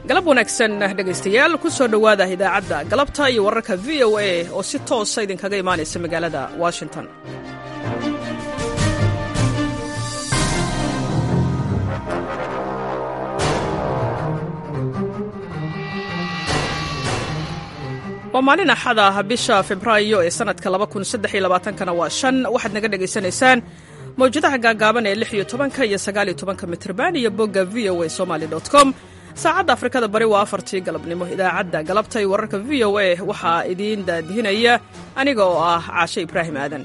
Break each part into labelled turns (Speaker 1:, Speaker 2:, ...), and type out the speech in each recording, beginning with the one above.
Speaker 1: galab wanaagsan dhegaystayaal ku soo dhowaada idaacadda galabta iyo wararka v o a oo si toosa idinkaga imaanaysa magaalada washington waa maalin axada ah bisha febraayo ee sannadka kana waa shan waxaad naga dhegaysanaysaan mawjadaha gaagaaban ee lix iyo tobanka iyo sagaaliyo tobanka mitrban iyo bogga v o a somaly com saacadda afrikada bari waa afartii galabnimo idaacadda galabta iyo wararka v o a waxaa idiin daadihinaya aniga oo ah caashe ibraahim aadan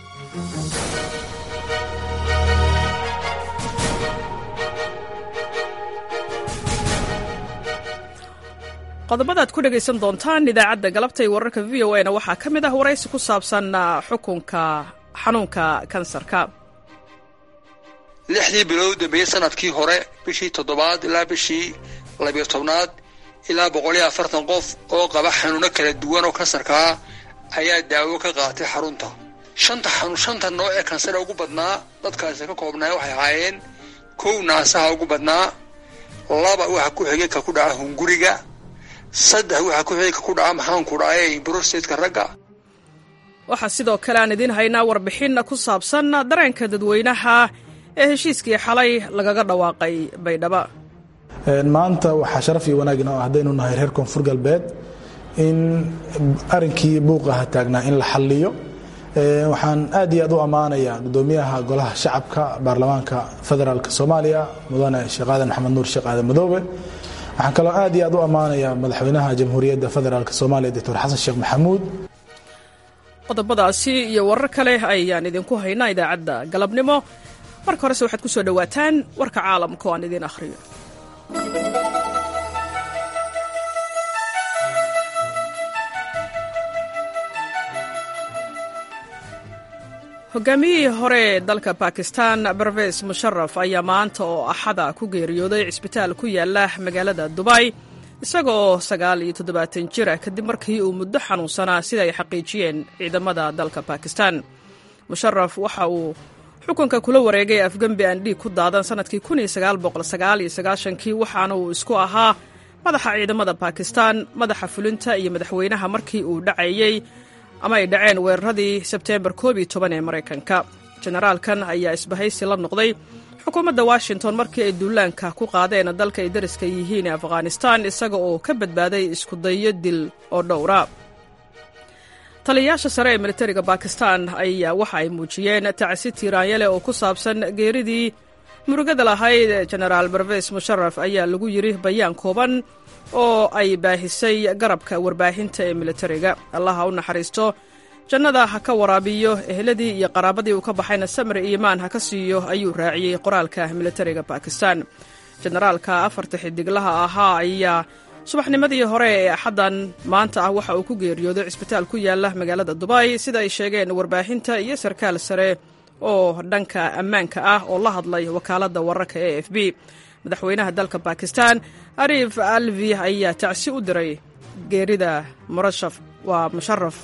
Speaker 1: qodobadaad ku dhegaysan doontaan idaacadda galabta iyo wararka v o a na waxaa ka mid ah waraysi ku saabsan xukunka xanuunka kansarka
Speaker 2: lixdii bilood dambeeyey sanadkii hore bishii toddobaad ilaa bishii labiyo tobnaad ilaa boqol iyo afartan qof oo qaba xanuuno kala duwan oo kansarkaa ayaa daawo ka qaatay xarunta shanta xanuun shanta nooc ee kansare ugu badnaa dadkaasi ka koobnaay waxay ahaayeen kow naasaha ugu badnaa laba waxa ku xigay ka ku dhaca hunguriga saddex waxa ku xigay ka ku dhaca maxaanku dhacay brostatka ragga
Speaker 1: waxaa sidoo kale aan idiin haynaa warbixin ku saabsan dareenka dadweynaha ee heshiiskii xalay lagaga dhawaaqay baydhaba
Speaker 3: maanta waxaa sharaf iyo wanaag inoo ah haddaynu nahay reer koonfur galbeed in arinkii buuqaha taagnaa in la xalliyo waxaan aad iyo aad u ammaanayaa gudoomiyaha golaha shacabka baarlamaanka federaalk soomaaliya mudane sheekh aadan maxamed nuur sheekh aadan madoobe waxaan kaloo aad iyo aad u ammaanayaa madaxweynaha jamhuuriyadda federaalk soomaaliya doctor xasan sheekh maxamuud
Speaker 1: qodobadaasi iyo warar kale ayaan idinku haynaa idaacadda galabnimo marka horese waxaad ku soo dhowaataan warka caalamka oo aan idiin akhriyo hogaamiyihii hore ee dalka bakistan barves musharaf ayaa maanta oo axada ku geeriyooday cisbitaal ku yaala magaalada dubay isaga oo sagaal iyo toddobaatan jira kadib markii uu muddo xanuunsanaa sida ay xaqiijiyeen ciidamada dalka bakistan musharaf waxa uu xukunka kula wareegay afgembi aan dhiig ku daadan sannadkii kii waxaana uu isku ahaa madaxa ciidamada bakistan madaxa fulinta iyo madaxweynaha markii uu dhacayey ama ay dhaceen weeraradii sebteembar ee maraykanka jenaraalkan ayaa isbahaysi la noqday xukuumadda washington markii ay duulaanka ku qaadeen dalka ay dariska yihiin ee afghanistan isaga oo ka badbaaday iskudayo dil oo dhowra taliyayaasha sare ee militariga bakistan ayaa waxa ay muujiyeen tacsi tiiraanyale oo ku saabsan geeridii murugada lahayd jenaraal barves musharaf ayaa lagu yidhi bayaan kooban oo ay baahisay garabka warbaahinta ee militariga allaha u naxariisto jannada ha ka waraabiyo eheladii iyo qaraabadii uu ka baxayna samir iimaan ha ka siiyo ayuu raaciyey qoraalka militariga bakistan jenaraalka afarta xidiglaha ahaa ayaa subaxnimadii hore ee axaddan maanta ah waxa uu ku geeriyooday cisbitaal ku yaala magaalada dubay sida ay sheegeen warbaahinta iyo sarkaal sare oo dhanka ammaanka ah oo la hadlay wakaaladda wararka e f b madaxweynaha dalka bakistan arif alvi ayaa tacsi u diray geerida murashaf waa musharaf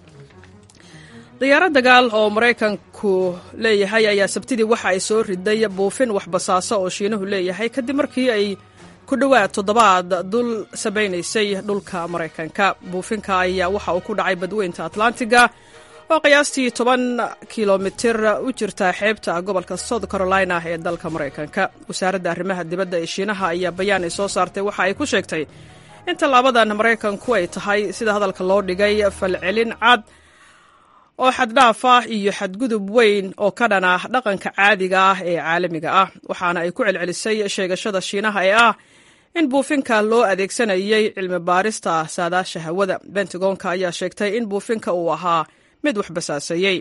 Speaker 1: diyaarad dagaal oo maraykanku leeyahay ayaa sabtidii waxa ay soo riday buufin waxbasaaso oo shiinuhu leeyahay kadib markii ay ku dhowaad toddobaad dul sabaynaysay dhulka maraykanka buufinka ayaa waxa uu ku dhacay badweynta atlantiga oo qiyaastii toban kilomitir u jirta xeebta gobolka south carolina ee dalka maraykanka wasaaradda arrimaha dibadda ee shiinaha ayaa bayaan ay soo saartay waxa ay ku sheegtay in tallaabadan maraykanku ay tahay sida hadalka loo dhigay falcelin cad oo xaddhaaf ah iyo xadgudub weyn oo ka dhan ah dhaqanka caadiga ah ee caalamiga ah waxaana ay ku celcelisay sheegashada shiinaha ee ah in buufinka loo adeegsanayay cilmi baarista saadaasha hawada bentagonka ayaa sheegtay in buufinka uu ahaa mid wax basaaseeyey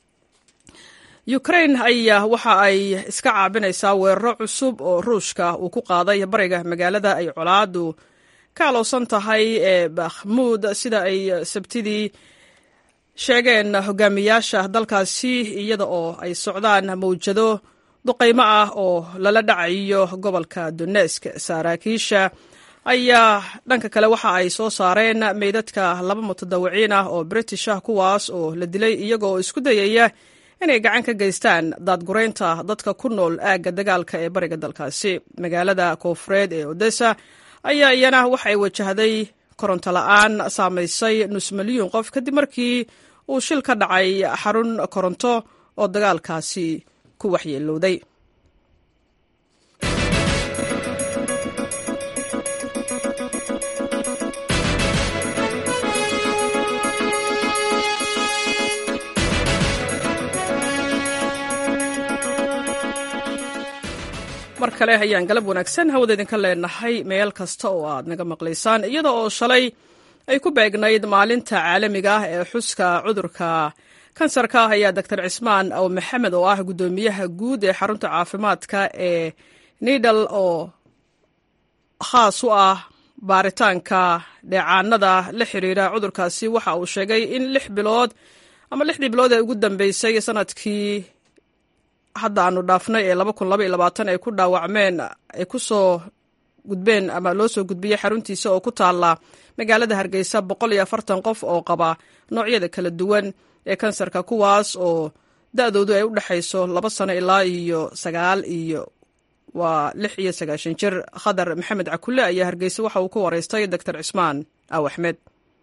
Speaker 1: ukrain ayaa waxa ay iska caabinaysaa weeraro cusub oo ruushka uu ku qaaday bariga magaalada ay colaadu ka alowsan tahay ee bakhmuud sida ay sabtidii sheegeen hogaamiyaasha dalkaasi iyada oo ay socdaan mawjado duqaymo ah oo lala dhacayo gobolka donesk saraakiisha ayaa dhanka kale waxa ay soo saareen meydadka laba mutadawiciin ah oo british ah kuwaas oo la dilay iyaga oo isku dayaya inay gacan ka geystaan daadguraynta dadka ku nool aagga dagaalka ee bariga dalkaasi magaalada koofureed ee odessa ayaa iyana waxay wajahday koronto la-aan saamaysay nus milyuun qof kadib markii uu shil ka dhacay xarun koronto oo dagaalkaasi ku waxyeelowday mar kale ayaan galab wanaagsan hawada idinka leenahay meel kasta oo aad naga maqlaysaan iyada oo shalay ay ku beegnayd maalinta caalamiga ah ee xuska cudurka kansarka ah ayaa doctor cismaan aw maxamed oo ah guddoomiyaha guud ee xarunta caafimaadka ee nidal oo khaas u ah baaritaanka dheecaanada la xiriira cudurkaasi waxa uu sheegay in lix bilood ama lixdii bilood ee ugu dambeysay sanadkii hadda aanu dhaafnay ee ay ku dhaawacmeen ay ku soo gudbeen ama loo soo gudbiyey xaruntiisa oo ku taala magaalada hargeysa qof oo qaba noocyada kala duwan ee kansarka kuwaas oo da-doodu ay u dhexayso laba sano ilaa iyo sagaal iyo waa lix iyo sagaashan jir khadar maxamed cakule ayaa hargeysa waxa uu ku wareystay doctor cismaan aw axmed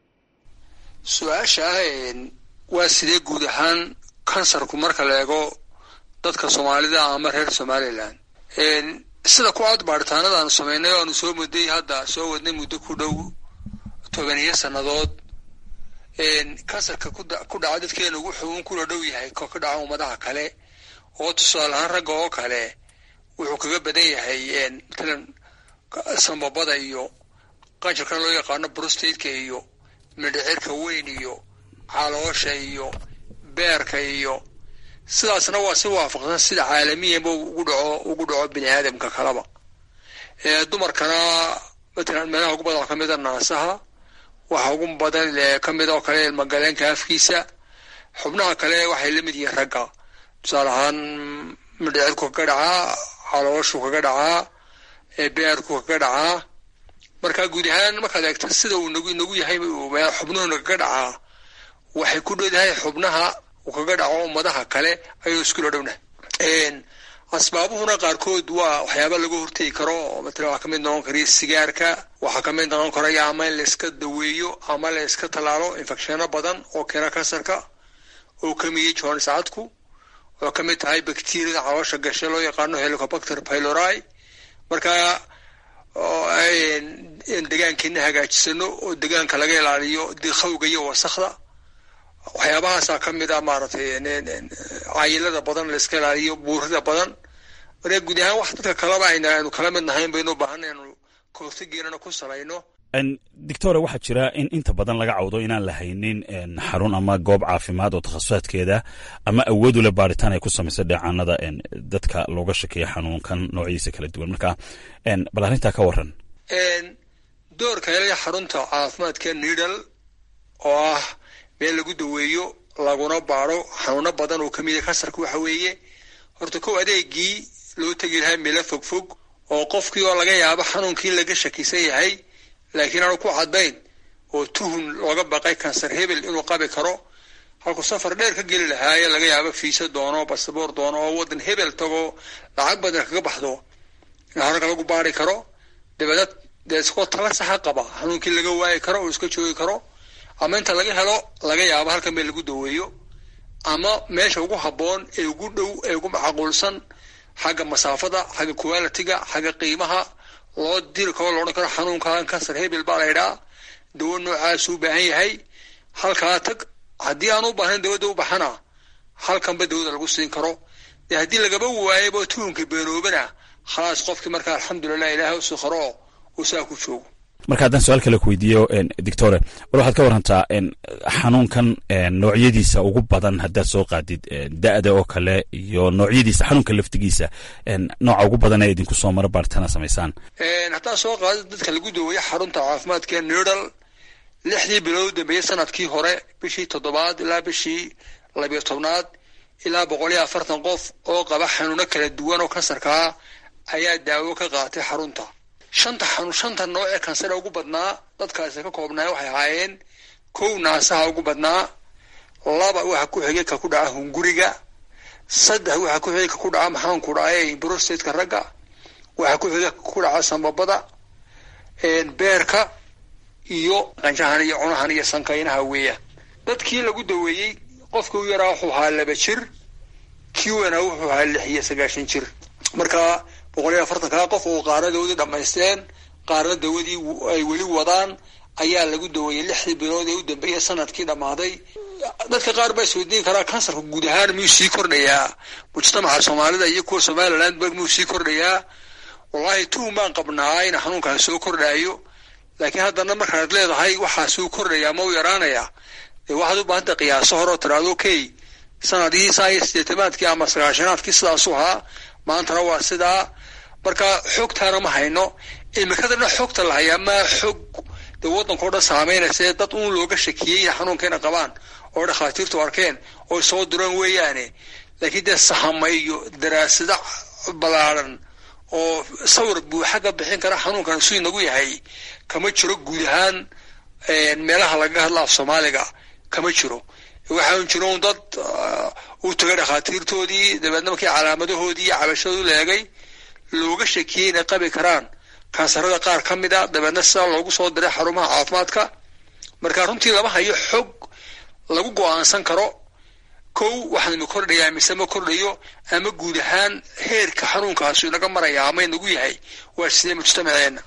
Speaker 2: su-aasha waa sidee guud ahaan kansarku marka la eego dadka soomaalida ama reer somalilan sida ku aad baaritaanada aanu samaynay o aanu soo muday hadda soo wadnay muddo ku dhow tobaniyo sannadood kansarka ku dhaca dadkeena wuxuu un kula dhow yahay ko ka dhaca ummadaha kale oo tusaale ahaan ragga oo kale wuxuu kaga badan yahay matalan sambabada iyo qanjarkan loo yaqaano brostateka iyo midhicirka weyn iyo caloosha iyo beerka iyo sidaasna waa si waafaqsan sida caalamiyanba ugu dhaco ugu dhaco bini aadamka kaleba dumarkana matalan meelaha ugu badan ka mida naasaha waxa ugu badan kamid oo kale ilmagaleenka afkiisa xubnaha kale waxay la mid yihiin ragga tusaale ahaan midhicirku kaga dhacaa calooshu kaga dhacaa beerku kaga dhacaa marka guud ahaan markaad eegto sida uu nagu inagu yahay xubnuhuna kaga dhacaa waxay ku dhowdahay xubnaha uu kaga dhaco ummadaha kale ayuu iskula dhowna asbaabuhuna qaarkood waa waxyaaba laga hortegi karo matala waxaa kamid noqon kara sigaarka waxaa kamid noqon karaya ama in layska daweeyo ama la yska tallaalo infecshano badan oo keena kansarka oo kamiyey jones cadku oo kamid tahay bacteriada caloosha gashe loo yaqaano helicobacter pylori marka degaankeena hagaajisano oo degaanka laga ilaaliyo dikhawga iyo wasakda waxyaabahaasa kamid a maaragtay cayilada badan layska ilaaliyo buurida badan marka guud ahaan wax dadka kaleba aynu kala mid nahayn baynu ubaahan anu kahortageennana ku salayno
Speaker 4: doctore waxaa jira in inta badan laga cawdo inaan la haynin xarun ama goob caafimaad oo takhasusaaadkeeda ama awood ule baaritaan ay ku samayso dheecaanada dadka looga shakeeya xanuunkan noocyadiisa kala duwan marka bal arrintaa ka waran
Speaker 2: doorka helaya xarunta caafimaadka nidal oo ah meel lagu daweeyo laguna baaro xanuuno badan oo kamid a kansarka waxa weeye horta kow adeegii loo tegi lahaa meelo fogfog oo qofkii oo laga yaabo xanuunkii laga shakisan yahay laakiin aanu ku caddayn oo tuhun looga baqay kansar hebel inuu qabi karo halkuu safar dheer ka geli lahaaye laga yaabo fiisa doono basaboor doono oo waddan hebel tago lacag badan kaga baxdo in hararka lagu baari karo dabeedna dee iskoo tala saxa qaba xanuunkii laga waayi karo oo iska joogi karo ama inta laga helo laga yaabo halkan meel lagu daweeyo ama meesha ugu habboon ee ugu dhow ee ugu macquulsan xagga masaafada xagga qualitiga xagga qiimaha loo diri karo loodhan karo xanuunkan kansar hebel baa laydhaa dawo noocaasuu baahan yahay halkaa tag haddii aan u baahnayn dawada u baxana halkanba dawada lagu siin karo dee haddii lagaba waayaba tuhunka beenoobana khalaas qofkii markaa alxamdulilah ilaahay u sukharo uu saa ku joogo
Speaker 4: marka haddaan su-aal kale ku weydiiyo doctore bal waxaad ka warantaa xanuunkan noocyadiisa ugu badan haddaad soo qaadid da-da oo kale iyo noocyadiisa xanuunka laftigiisa nooca ugu badan ee idinku soo maro baaritaana samaysaan
Speaker 2: haddaan soo qaadid dadka lagu daweeyo xarunta caafimaadka nidal lixdii bilood dambeeyey sanadkii hore bishii toddobaad ilaa bishii labiyo tobnaad ilaa boqol iyo afartan qof oo qaba xanuuno kala duwan oo kansarkaa ayaa daawo ka qaatay xarunta shanta xanuun shanta nooc ee kansara ugu badnaa dadkaasi ka koobnaa waxay ahaayeen kow naasaha ugu badnaa laba waxa ku xigay ka ku dhaca hunguriga saddex waxa ku xigay ka ku dhaca maxaanku dhacaye brostateka ragga waxa ku xigay ka ku dhaca sambabada beerka iyo qanjahan iyo cunahan iyo sankaynaha weeyaan dadkii lagu daweeyey qofkii u yaraa wuxuu ahaa laba jir kii weynaa wuxuu ahaa lix iyo sagaashan jir marka boqol iyo afartankaa qof oo qaarna dawadii dhammaysteen qaarna dawadii ay weli wadaan ayaa lagu daweeyey lixdii bilood ee u dambeeyay sanadkii dhammaaday dadka qaar baa isweydiin karaa kansarka guud ahaan miyuu sii kordhayaa mujtamaca soomaalida iyo kuwa somaliland ba miyuu sii kordhayaa wallahi tuhum baan qabnaa in xanuunkaas soo kordhaayo laakiin haddana markaad leedahay waxaa suu kordhayaa ma u yaraanayaa dee waxaad u baahanta qiyaaso hore oo tiraado okay sanadihii saa iyo sideetamaadkii ama sagaashanaadkii sidaasu ahaa maantana waa sidaa marka xogtaana ma hayno imikadana xogta la hayaa maa xog dee waddanka o dhan saameynaysa dad uun looga shakiyey inay xanuunkayna qabaan oo dhakhaatiirtu arkeen oo soo diraan weeyaane laakiin dee sahama iyo daraasado ballaaran oo sawir buuxa ka bixin kara xanuunkan suu inagu yahay kama jiro guud ahaan meelaha lagaga hadla af soomaaliga kama jiro waxaan jiro un dad u tagay dhakhaatiirtoodii dabeedna markii calaamadahoodii iyo cabashadoodu leegay looga shakiyey inay qabi karaan kansarada qaar ka mid a dabeedna sidaa loogu soo diray xarumaha caafimaadka marka runtii lama hayo xog lagu go-aansan karo kow waxaan ma kordhayaa mise ma kordhayo ama guud ahaan heerka xanuunkaasu inaga maraya ama inagu yahay waa sidee mujtamaceena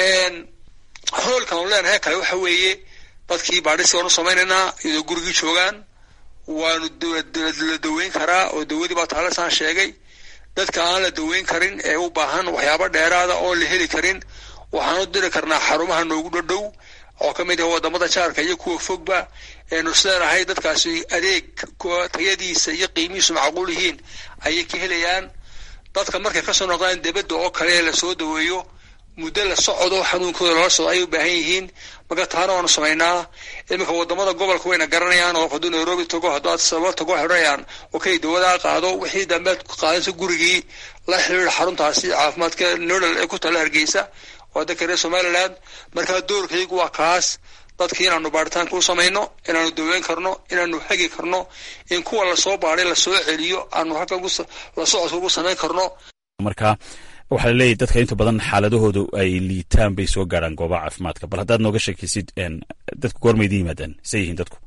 Speaker 2: hoolkan u leenahay kale waxa weeye dadkii baadhisi waanu samaynaynaa iyadoo gurigii joogaan waanu la daweyn karaa oo dawadii baa taalisaan sheegay dadka aan la daweyn karin ee u baahan waxyaabo dheeraada oon la heli karin waxaanu diri karnaa xarumaha noogu dhadhow oo ka mid ah wadamada jaarka iyo kuwa fogba eenu isleenahay dadkaasi adeeg tayadiisa iyo qiimihiisu macquul yihiin ayay ka helayaan dadka markay kasoo noqdaan debadda oo kale ee lasoo daweeyo muddo la socdo xanuunkooda lala socdo ayay u baahan yihiin marka taana waanu samaynaa iminka wadamada gobolka wayna garanayaan oo hadduu nairobi tago hadduu adsaba tago xidhanayaan okay dawadaa qaado wixii dambeed qaadaysa gurigii la xiriira xaruntaasi caafimaadka nodal ee ku tala hargeysa waa dadka reer somaliland markaa doorkaygu waa kaas dadkii inaanu baaritaanka u samayno inaanu daweyn karno inaanu hagi karno in kuwa lasoo baaday lasoo celiyo aanu halkan la socodka ugu samayn karno
Speaker 4: marka waxaa laleeyahy dadka inta badan xaaladahoodu ay liitaan bay soo gaarhaan goobaha caafimaadka bal haddaad nooga sheekaysid dadku goormaydi yimaadaan say yihiin dadku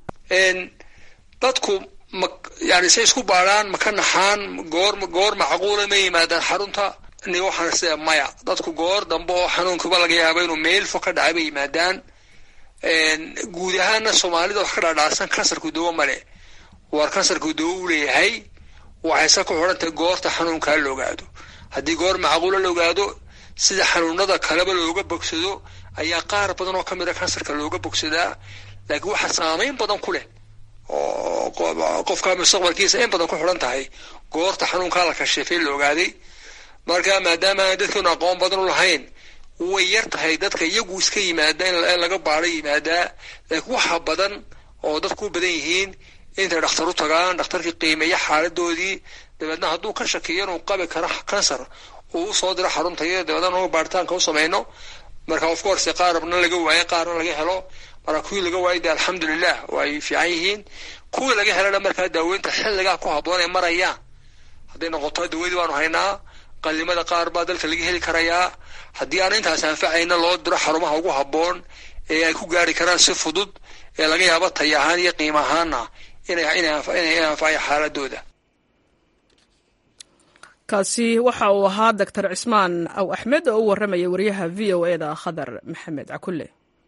Speaker 2: dadku ma yani say isku baadhaan ma ka naxaan goor goor macquula ma yimaadaan xarunta ni waxaan sida maya dadku goor dambe oo xanuunkuba laga yaaba inuu meel fo ka dhacay bay yimaadaan guud ahaana soomaalida wax ka dhaadhaasan kansarku dawo male waar kansarku dawo u leeyahay waxayse ku xidhantahay goorta xanuunkaa la ogaado haddii goor macquula la ogaado sida xanuunada kaleba looga bogsado ayaa qaar badan oo ka mid a kansarka looga bogsadaa laakiin waxaa saameyn badan ku leh oo qofka mustaqbalkiisa in badan ku xidhan tahay goorta xanuunkaa la kashifay la ogaaday marka maadaama aan dadkeenu aqoon badan u lahayn way yar tahay dadka iyagu iska yimaada in laga baado yimaadaa laakiin waxa badan oo dadku u badan yihiin intay dhakhtar u tagaan dhakhtarkii qiimeeya xaaladoodii dabeedna hadduu ka shakiyo inuu qabi karo kansar uu usoo diro xarunta iyo dabeedna uu baaritaanka u samayno marka of course qaarna laga waayo qaarna laga helo marka kuwii laga waayo de alxamdulilah way fiican yihiin kuwii laga helana markaa daaweynta xilligaa ku habboon ay marayaan hadday noqoto dawadii baanu haynaa qalimada qaar baa dalka laga heli karayaa haddii aan intaas anfacayna loo diro xarumaha ugu habboon ee ay ku gaari karaan si fudud ee laga yaabo tay ahaan iyo qiimo ahaana inay anfacayo xaaladooda
Speaker 1: kaasi waxa uu ahaa doctor cismaan aw axmed oo u warramaya wariyaha v o e da khadar maxamed cakulle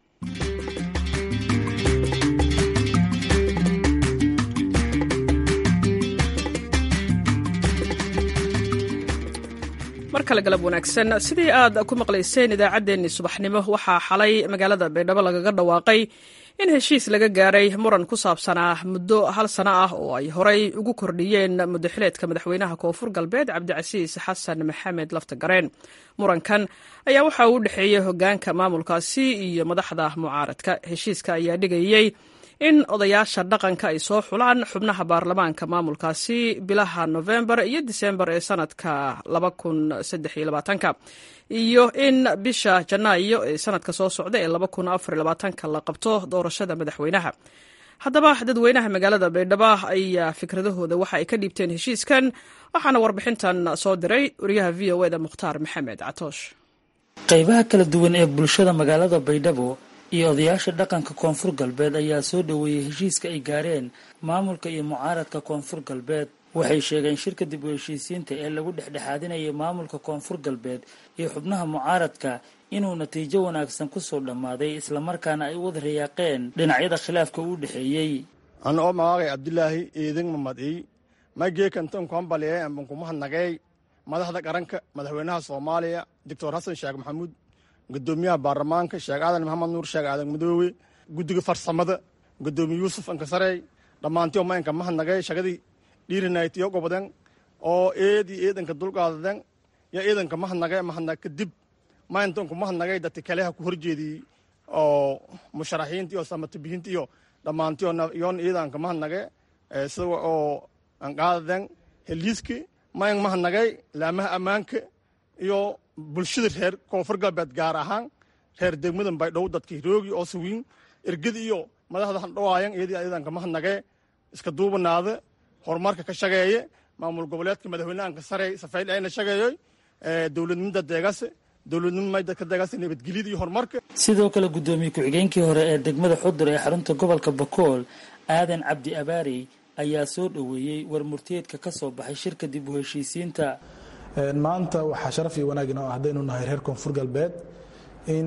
Speaker 1: mar kale galab wanaagsan sidii aad ku maqlayseen idaacaddeenni subaxnimo waxaa xalay magaalada baydhabo lagaga dhawaaqay in heshiis laga gaaray muran ku saabsanaa muddo hal sano ah oo ay horay ugu kordhiyeen muddaxileedka madaxweynaha koonfur galbeed cabdicasiis xasan maxamed laftagareen murankan ayaa waxa uu u dhexeeyey hogaanka maamulkaasi iyo madaxda mucaaradka heshiiska ayaa dhigayey in odayaasha dhaqanka ay soo xulaan xubnaha baarlamaanka maamulkaasi bilaha nofembar iyo disembar ee sanadka iyo in bisha janaayo ee sanadka soo socda ee la qabto doorashada madaxweynaha haddaba dadweynaha magaalada baydhabo ayaa fikradahooda waxa ay ka dhiibteen heshiiskan waxaana warbixintan soo diray wariyaha v o eda mukhtaar maxamed catoosh
Speaker 5: qaybaha kala duwan ee bulshada magaalada baydhabo iyo odayaasha dhaqanka koonfur galbeed ayaa soo dhoweeyey heshiiska ay gaareen maamulka iyo mucaaradka koonfur galbeed waxay sheegeen shirka dib u heshiisiinta ee lagu dhexdhexaadinayay maamulka koonfur galbeed iyo xubnaha mucaaradka inuu natiijo wanaagsan kusoo dhammaaday islamarkaana ay u wada rayaaqeen dhinacyada khilaafka u dhexeeyey
Speaker 6: an oo magaagay abdilaahi eedin mamadiy mageekantan kuhambaliye ambankumahadnagey madaxda qaranka madaxweynaha soomaaliya doctor xasan sheekh maxamuud gudoomiyaha baarlamaanka sheekh aadan maxamed nuur sheekh aadan madoowe guddiga farsamada gudoomiye yuusuf ankasarey dhammaantiyo maynka mahadnagey shagadii dhiirinaytiyo goboden oo eed iyo eedanka dulqaadaden yo eedanka mahadnage mahadnag kadib mayntanku mahadnagay dadka kaleha ku horjeediyey oo musharaxiinta iyo samatabihinta iyo dhammaantiyo yoon eedanka mahadnage sida oo anqaadaden heliiski mayn mahadnagay laamaha ammaanka iyo bulshada reer koonfur galbeed gaar ahaan reer degmadan baydhabo dadka hiroogi oo sawiin ergada iyo madaxda handhawaayan eedii eedanka mahadnage iska duubanaada horumarka ka shageeye maamul goboleedka madaxweynehanka sare safayl ayna shageeyoy dowladnimada deegase dowladnimada ka deegase nabadgelyada iyo horumarka
Speaker 5: sidoo kale guddoomiye ku-xigeenkii hore ee degmada xudur ee xarunta gobolka bakool aadan cabdi abaarey ayaa soo dhoweeyey war murtiyeedka ka soo baxay shirka dib u heshiisiinta
Speaker 3: maanta waxaa sharaf iyo wanaagin oo haddaynu nahay reer koonfur galbeed in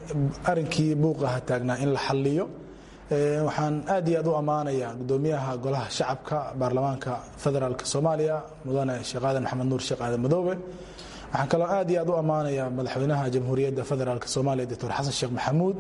Speaker 3: arinkii buuqaha taagnaa in la xalliyo waxaan aad iyo aad u ammaanayaa gudoomiyaha golaha shacabka baarlamaanka federaalk soomaaliya mudane sheekh aadan maxamed nuur sheekh aadan madoobe waxaan kaloo aad iyo aad u ammaanayaa madaxweynaha jamhuuriyadda federaalk soomaaliya doctor xasan sheekh maxamuud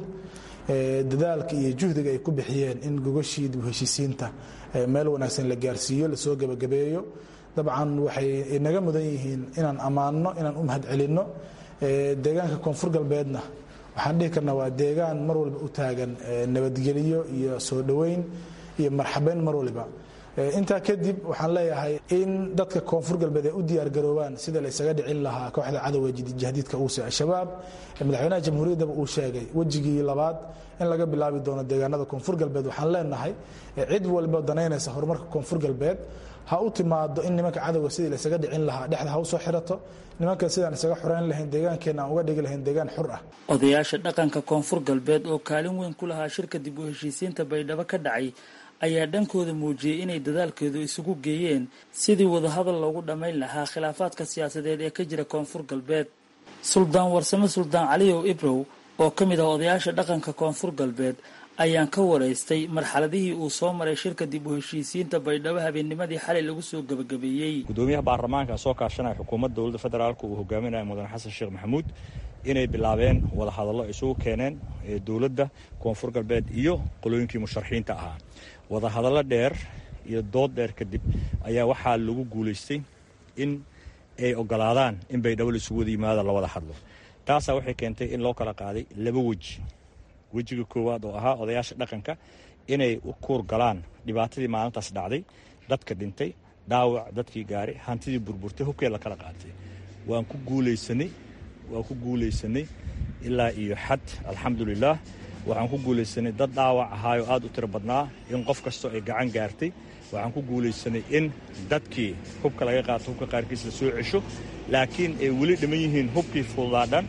Speaker 3: dadaalka iyo juhdiga ay ku bixiyeen in gogashii dib u heshiisiinta meel wanaagsan la gaarsiiyo lasoo gebagabeeyo dabcan waxay inaga mudan yihiin inaan ammaanno inaan u mahad celinno deegaanka koonfur galbeedna waxaan dhihi karnaa waa deegaan mar walba u taagan nabadgelyo iyo soo dhoweyn iyo marxabeyn mar waliba intaa kadib waxaan leeyahay in dadka koonfur galbeed ay u diyaargaroobaan sida la isaga dhicin lahaa kooxda cadowga jahdiidka uuse al-shabaab madaxweynaha jamhuuriyaddaba uu sheegay wejigii labaad in laga bilaabi doono deegaanada koonfur galbeed waxaan leenahay cid walba danaynaysa horumarka koonfur galbeed ha u timaado in nimanka cadowga sidii laysaga dhicin lahaa dhexda ha u soo xirato nimanka sidaan isaga xoreyn lahayn deegaankeenna aan uga dhigi lahayn deegaan xur ah
Speaker 5: odayaasha dhaqanka koonfur galbeed oo kaalin weyn ku lahaa shirka dib u heshiisiinta baydhabo ka dhacay ayaa dhankooda muujiyey inay dadaalkeedu isugu geeyeen sidii wadahadal loogu dhammayn lahaa khilaafaadka siyaasadeed ee ka jira koonfur galbeed suldaan warsame suldaan caliyow ibrow oo ka mid ah odayaasha dhaqanka koonfur galbeed ayaan ka waraystay marxaladihii uu soo maray shirka dib u heshiisiinta baydhabo habeennimadii xalay lagu soo gebagabeeyey
Speaker 7: gudoomiyaha baarlamaanka soo kaashanaya xukuumadda dowladda federaalk uu hogaaminaya mudane xasan sheekh maxamuud inay bilaabeen wadahadallo isugu keeneen dowladda koonfur galbeed iyo qolooyinkii musharaxiinta ahaa wadahadallo dheer iyo dood dheer kadib ayaa waxaa lagu guulaystay in ay ogolaadaan in baydhabo laisugu wada yimaado la wada hadlo taasaa waxay keentay in loo kala qaaday laba weji wejiga koowaad oo ahaa odayaasha dhaqanka inay u kuur galaan dhibaatadii maalintaas dhacday dadka dhintay dhaawac dadkii gaaray hantidii burburtay hubkee la kala qaatay waan ku guulaysanay waan ku guulaysanay ilaa iyo xad alxamdulilaah waxaan ku guulaysanay dad dhaawac ahaayoo aad u tiro badnaa in qof kastoo ay gacan gaartay waxaan ku guulaysanay in dadkii hubka laga qaato hubka qaarkiis la soo cesho laakiin ay weli dhiman yihiin hubkii fududaadhan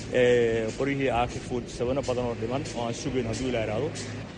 Speaker 7: qoryihii aaki sabano badan oo dhiman oo aan sugayn hadduu ila idhaahdo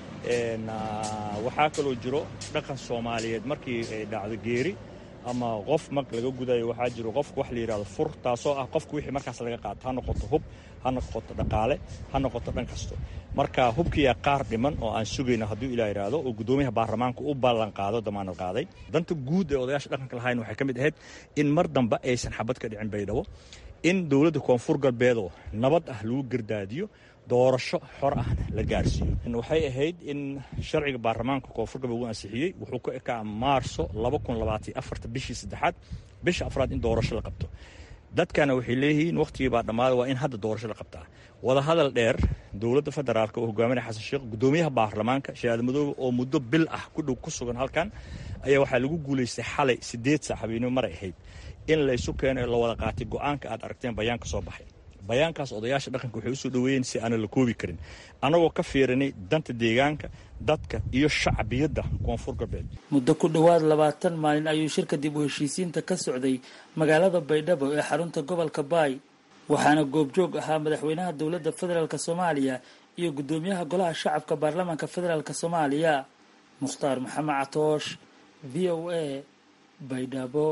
Speaker 7: waxaa kaloo jiro dhaqan soomaaliyeed markii ay dhacdo geeri ama qof mag laga gudayo waxaa jiro qofka wax la yidhahdo fur taasoo ah qofka wixii markaas laga qaato ha noqoto hub ha noqoto dhaqaale ha noqoto dhan kasto marka hubkiyaa qaar dhiman oo aan sugayno hadduu ilaa idhaahdo oo guddoomiyaha baarlamaanka u ballan qaado damaanad qaaday danta guud ee odayaasha dhaqanka lahayn waxay ka mid ahayd in mar dambe aysan xabad ka dhicin baydhabo in dowladda koonfur galbeedoo nabad ah lagu gardaadiyo doorasho xor ahna la gaarsiiyo waxay ahayd in sharciga baarlamaanka koonfur galbeed uu ansixiyey wuxuu ku ekaa maarso bishii saddexaad bisha afraad in doorasho la qabto dadkana waxay leeyihiin wakhtigii baa dhammaaday waa in hadda doorasho la qabtaa wadahadal dheer dowladda federaalk oo hogaaminaya xasan sheekh guddoomiyaha baarlamaanka sheekh madoobe oo muddo bil ah ku dhow ku sugan halkan ayaa waxaa lagu guulaystay xalay siddeed saac habeenimo maray ahayd in laysu keeno la wada qaatay go-aanka aad aragteen bayaanka soo baxay bayaankaas odayaasha dhaqanka waxay usoo dhoweeyeen si aanan la koobi karin annagoo ka fiirinay danta deegaanka dadka iyo shacbiyadda koonfur galbeed
Speaker 5: muddo ku dhowaad labaatan maalin ayuu shirka dib u heshiisiinta ka socday magaalada baydhabo ee xarunta gobolka baay waxaana goobjoog ahaa madaxweynaha dowladda federaalk soomaaliya iyo guddoomiyaha golaha shacabka baarlamaanka federaalk soomaaliya mukhtaar maxamed catoosh v o a baydhabo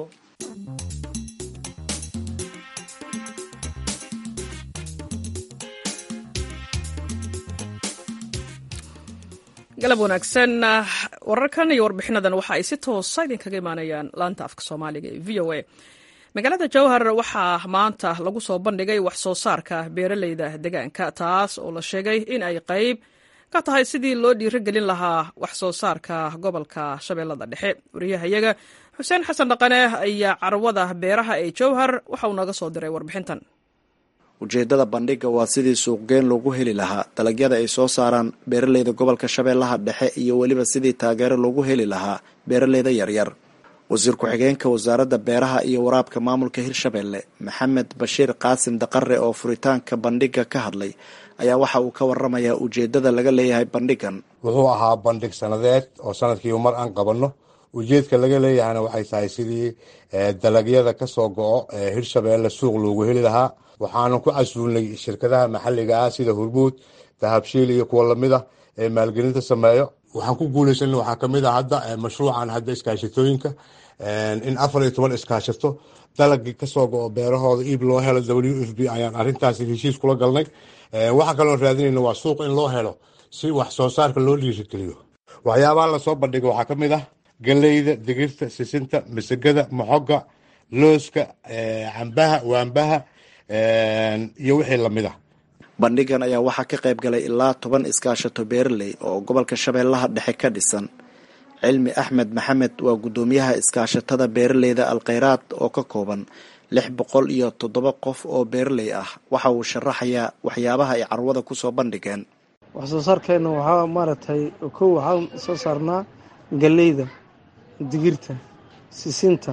Speaker 1: galab wanaagsan wararkan iyo warbixinadan waxa ay si toosa idinkaga imaanayaan laanta afka soomaaliga ee v o a magaalada jowhar waxaa maanta lagu soo bandhigay wax soo saarka beeraleyda deegaanka taas oo la sheegay in ay qayb ka tahay sidii loo dhiirogelin lahaa wax soo saarka gobolka shabeellada dhexe wariyahayaga xuseen xasan dhaqane ayaa carwada beeraha ee jowhar waxa uu naga soo diray warbixintan
Speaker 8: ujeeddada bandhigga waa sidii suuqgeyn loogu heli lahaa dalagyada ay soo saaraan beeraleyda gobolka shabeellaha dhexe iyo weliba sidii taageero loogu heli lahaa beeraleyda yaryar wasiir ku-xigeenka wasaaradda beeraha iyo waraabka maamulka hirshabeelle maxamed bashiir qaasim daqare oo furitaanka bandhigga ka hadlay ayaa waxa uu ka waramayaa ujeeddada laga leeyahay bandhiggan
Speaker 9: wuxuu ahaa bandhig sanadeed oo sanadkiiba mar aan qabanno ujeedka laga leeyahayna waxay tahay sidii dalagyada ka soo go-o ee hirshabeelle suuq loogu heli lahaa waxaanu ku casuulnay shirkadaha maxalliga ah sida hurbuud dahabshiil iyo kuwa lamida ee maalgelinta sameeyo waxaan ku guulaysanay waxaa kamid a hadda mashruucan hadda iskaashatooyinka in afar iyo toban iskaashato dalagii kasoo go-o beerahooda iib loo helo w f b ayaan arintaasi heshiis kula galnay waxaa kaloo raadinayna waa suuq in loo helo si wax soo saarka loo dhiirigeliyo waxyaabaha lasoo bandhiga waxaa kamid ah galeyda digirta sisinta masagada moxoga looska cambaha waambaha iyo wixii lamid ah
Speaker 8: bandhigan ayaa waxaa ka qayb galay ilaa toban iskaashato beeraley oo gobolka shabeellaha dhexe ka dhisan cilmi axmed maxamed waa guddoomiyaha iskaashatada beeraleyda alkhayraad oo ka kooban lix boqol iyo toddoba qof oo beeraley ah waxa uu sharaxayaa waxyaabaha ay carwada kusoo bandhigeen
Speaker 10: wax soo saarkeena waxaa maaragtay kow waxaan soo saarnaa galeyda digirta sisinta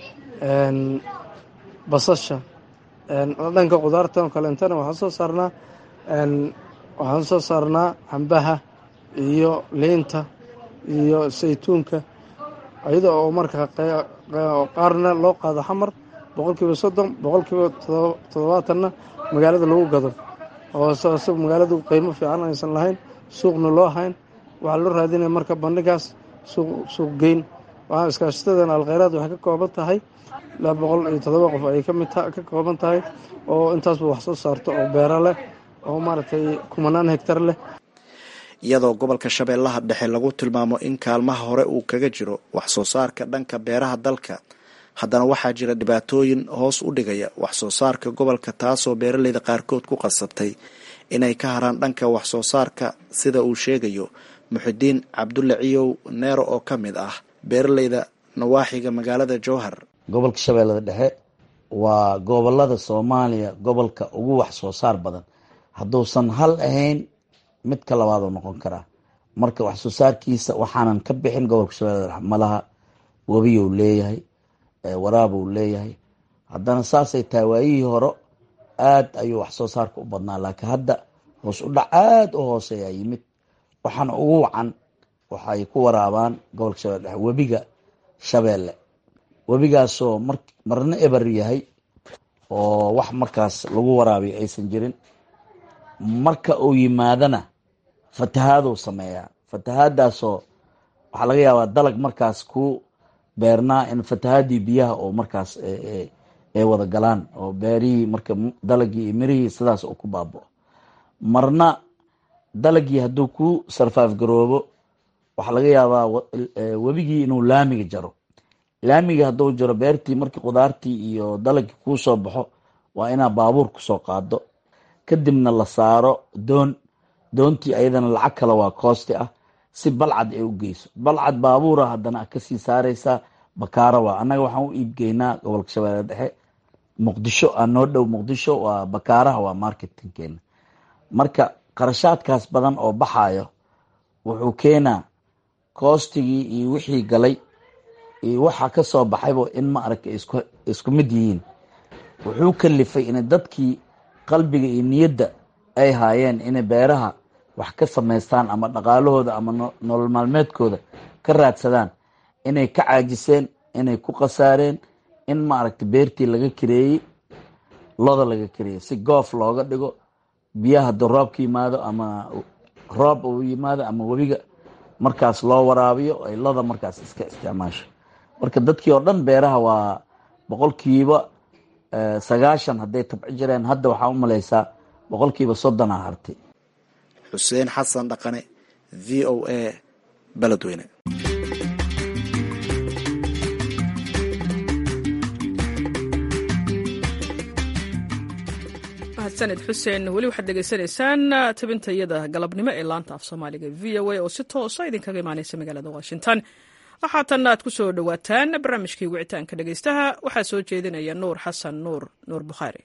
Speaker 10: basasha dhanka qudaarta oo kaleentana waxaan soo saarnaa waxaan soo saarnaa cambaha iyo liinta iyo saytuunka iyada oo marka qaarna loo qaado xamar boqol kiiba soddon boqol kiiba toddobaatanna magaalada lagu gado oo isag magaaladu qiimo fiican aysan lahayn suuqna loo hayn waxaa loo raadinaya marka bandhigaas suuq geyn waxaa iskaashatadan alkhayraad waxay ka kooban tahay ilaa boqol iyo toddoba qof ayay kamid ka kooban tahay oo intaasba wax soo saarto oo beero leh oo maaragtay kumanaan hegtar leh
Speaker 8: iyadoo gobolka shabeellaha dhexe lagu tilmaamo in kaalmaha hore uu kaga jiro wax soo saarka dhanka beeraha dalka haddana waxaa jira dhibaatooyin hoos u dhigaya wax soo saarka gobolka taasoo beeraleyda qaarkood ku qasabtay inay ka haraan dhanka wax soo saarka sida uu sheegayo muxidiin cabdulle ciyow neero oo ka mid ah beeraleyda nawaaxiga magaalada jowhar
Speaker 11: gobolka shabeellada dhexe waa gobolada soomaaliya gobolka ugu wax soo saar badan hadduusan hal ahayn midka labaadoo noqon karaa marka wax soo saarkiisa waxaanan ka bixin gobolka shabeellada dhexe malaha webiyou leeyahay waraabuu leeyahay haddana saasay tahay waayihii hore aad ayuu wax soo saarka u badnaa laakiin hadda hoos u dhac aada u hooseeyaa yimid waxaana ugu wacan waxay ku waraabaan gobolka shabeelle dhexe webiga shabeelle webigaasoo mar marna eber yahay oo wax markaas lagu waraabiyo aysan jirin marka uu yimaadana fatahaaduu sameeyaa fatahaadaasoo waxaa laga yaabaa dalag markaas ku beernaa in fatahaadii biyaha oo markaas ay wada galaan oo beerihii marka dalagii iyo mirihii sidaas uu ku baabao marna dalagii hadduu ku sarfaaf garoobo waxaa laga yaabaa webigii inuu laamiga jaro laamiga hadduu jaro beertii markii qudaartii iyo dalagii kuu soo baxo waa inaa baabuur kusoo qaado kadibna la saaro doon doontii ayadana lacag kale waa koosti ah si balcad ay u geyso balcad baabuura haddana kasii saareysaa bakaara waa annaga waxaan u iibgeynaa gobolka shabeelle dhexe muqdisho aa noo dhow muqdisho waa bakaaraha waa marketingkeena marka qarashaadkaas badan oo baxayo wuxuu keenaa koostigii iyo wixii galay iyo waxa ka soo baxayba in ma aragta isku mid yihiin wuxuu kalifay inay dadkii qalbiga iyo niyadda ay haayeen inay beeraha wax ka samaystaan ama dhaqaalahooda ama nolol maalmeedkooda ka raadsadaan inay ka caajiseen inay ku khasaareen in maaragta beertii laga kireeyey loda laga kariyo si goof looga dhigo biyaha hadduu roobka yimaado ama roob uu yimaado ama webiga markaas loo waraabiyo ay loda markaas iska isticmaasho marka dadkii oo dhan beeraha waa boqolkiiba sagaashan hadday tabci jireen hadda waxaa u malaysaa boqolkiiba soddona hartay
Speaker 8: xuseen xasan dhaqane v o a beledweyne
Speaker 1: mahadsaned xuseen weli waxaad dhegaysanaysaan tabintayada galabnimo ee laanta af soomaaliga v o a oo si toosa idinkaga imaaneysa magaalada washington waxaatan aad ku soo dhowaataan barnaamijkii wicitaanka dhegaystaha waxaa soo jeedinaya nuur xasan nuur nuur bukhaari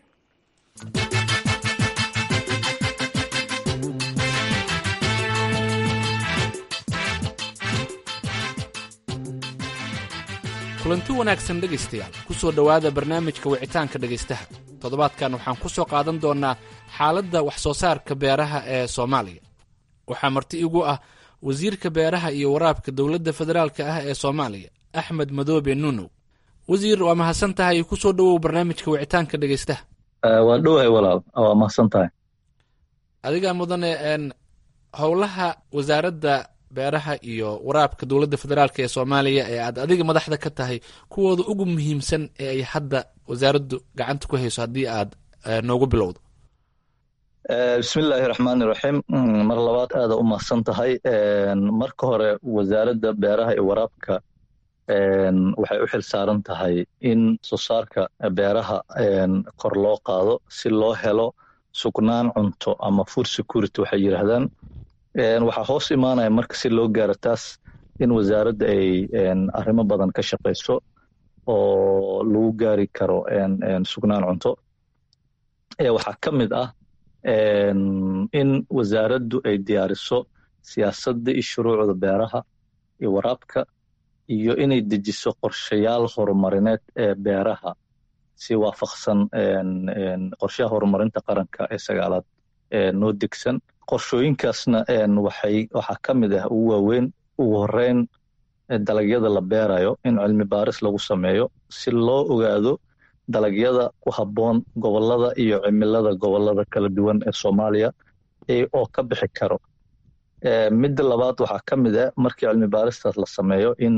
Speaker 12: kulanti wanaagsan dhegaystayaal ku soo dhowaada barnaamijka wicitaanka dhegaystaha toddobaadkan waxaan ku soo qaadan doonnaa xaaladda wax soo saarka beeraha ee soomaaliya waxaa marti igu ah wasiirka beeraha iyo waraabka dowladda federaalka ah ee soomaaliya axmed madoobe nunow wasiir waa mahadsan tahay ku soo dhowow barnaamijka wicitaanka dhegaystaha
Speaker 13: waa dhowahay walaal waa mahadsan tahay
Speaker 12: adigaa mudane howlaha wasaaradda beeraha iyo waraabka dowladda federaalk ee soomaaliya ee aad adiga madaxda ka tahay kuwooda ugu muhiimsan ee ay hadda wasaaraddu gacanta ku hayso haddii aad noogu bilowdo
Speaker 13: bismillaahi raxmaani raxiim mar labaad aada u mahadsan tahay marka hore wasaaradda beeraha iyo waraabka waxay u xil saaran tahay in soo saarka beeraha kor loo qaado si loo helo sugnaan cunto ama food security waxay yidhaahdaan waxaa hoos imaanaya marka si loo gaaro taas in wasaaradda ay arrimo badan ka shaqayso oo lagu gaari karo sugnaan cunto waxaa ka mid ah in wasaaraddu ay diyaariso siyaasadda iyo shuruucda beeraha iyo waraabka iyo inay dejiso qorshayaal horumarineed ee beeraha si waafaqsan qorshaha horumarinta qaranka ee sagaalaad noo degsan qorshooyinkaasna waxay waxaa ka mid ah ugu waaweyn ugu horeyn dalagyada la beerayo in cilmi baaris lagu sameeyo si loo ogaado dalagyada ku habboon gobolada iyo cimilada gobolada kala duwan ee soomaaliya oo ka bixi karo midda labaad waxaa ka mid ah markii cilmi baaristaas la sameeyo in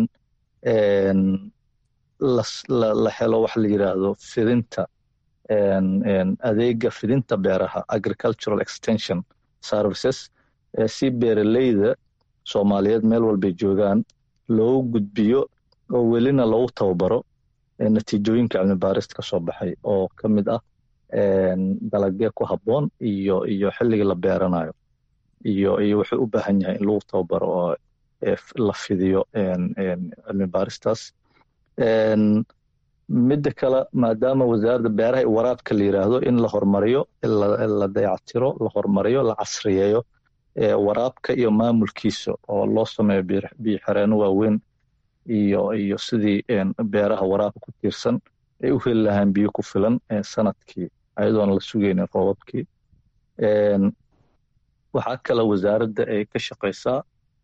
Speaker 13: la helo wax la yidhaahdo fidinta adeega fidinta beeraha agricultural extension services si beeraleyda soomaaliyeed meel walbay joogaan loogu gudbiyo oo welina lagu tababaro natiijooyinka cilmi baarista ka soo baxay oo ka mid ah dalagee ku habboon iyo iyo xilliga la beeranayo iyo iyo wuxuu u baahan yahay in lagu tababaro oo la fidiyo cilmi baaristaas midda kale maadaama wasaaradda beeraha iyo waraabka la yidhaahdo in la horumariyo la dayactiro la horumariyo la casriyeeyo waraabka iyo maamulkiisa oo loo sameeyo biyo xereeno waaweyn iyo iyo sidii beeraha waraabka ku tiirsan ay u heli lahaan biyo ku filan sanadkii ayadoon la sugaynin roobabkii waxaa kale wasaaradda ay ka shaqaysaa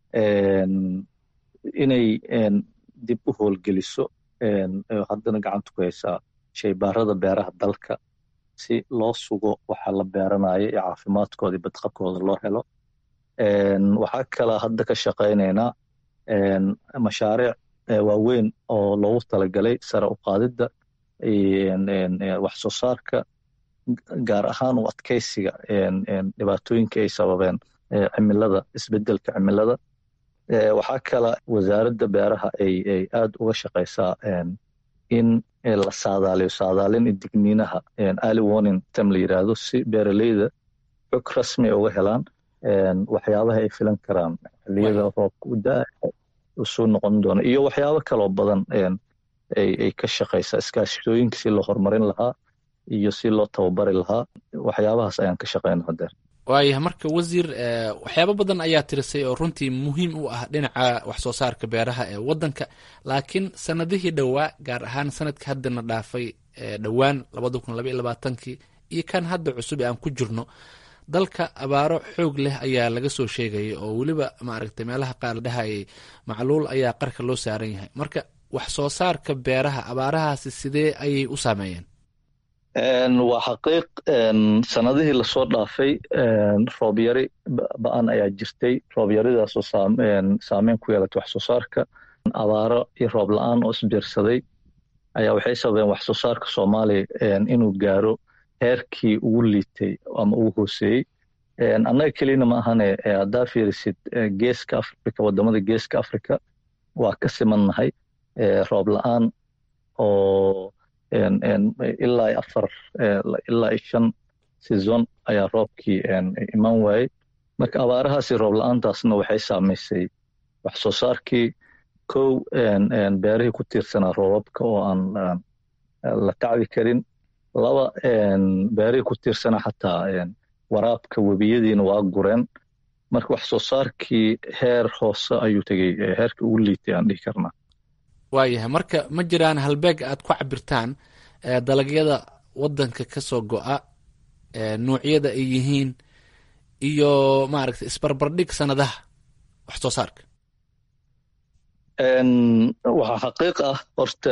Speaker 13: inay dib u howlgeliso haddana gacanta ku haysaa shaybaarada beeraha dalka si loo sugo waxa la beeranayo iyo caafimaadkooda iyo badqabkooda loo helo waxaa kale hadda ka shaqaynaynaa mashaariic waaweyn oo loogu talagalay sare u qaadidda wax soo saarka gaar ahaan u adkeysiga dhibaatooyinka ay sababeen cimilada isbedelka cimilada waxaa kale wasaaradda beeraha ay ay aad uga shaqaysaa in la saadaaliyo saadaalin digniinaha early warning tem la yidhaahdo si beeraleyda xog rasmi uga helaan waxyaabaha ay filan karaan xilliyada roobka u daa usoo noqon doona iyo waxyaabo kaloo badan ay ka shaqaysaa iskaashitooyinka si loo horumarin lahaa iyo si loo tababari lahaa waxyaabahaas ayaan ka shaqayna hadeer
Speaker 12: waayahay marka wasiir waxyaabo badan ayaa tirisay oo runtii muhiim u ah dhinaca wax soo saarka beeraha ee wadanka laakiin sanadihii dhowaa gaar ahaan sanadka haddana dhaafay dhowaan labada kun labaiy labaatankii iyo kan hadda cusub ee aan ku jirno dalka abaaro xoog leh ayaa laga soo sheegaya oo weliba maaragtay meelaha qaar la dhahayay macluul ayaa qarka loo saaran yahay marka wax soo saarka beeraha abaarahaasi sidee ayay u saameeyeen
Speaker 13: waa xaqiiq sanadihii lasoo dhaafay roob yari ba-an ayaa jirtay roob yaridaasoo saameyn ku yeelatay wax soo saarka abaaro iyo roob la-aan oo isbiirsaday ayaa waxay sababeen wax soo saarka soomaaliya inuu gaaro heerkii ugu liitay ama ugu hooseeyey annaga kelina ma ahane haddaa fiirisid geeska africa wadamada geeska africa waa ka simannahay roob la-aan oo ilaa afar ilaa shan season ayaa roobkii iman waayey marka abaarahaasi roob la-aantaasna waxay saamaysay wax soo saarkii kow beerihii ku tiirsanaa roobabka oo aan la tacbi karin laba beerihii ku tiirsanaa xataa waraabka webiyadiina waa gureen marka wax soo saarkii heer hoose ayuu tegey heerkii ugu liitay aan dhihi karnaa
Speaker 12: waayahay marka ma jiraan halbeeg aad ku cabirtaan dalagyada wadanka ka soo go-a nuucyada ay yihiin iyo maaragta isbarbardhig sanadaha wax soo saarka
Speaker 13: waxaa xaqiiq ah horta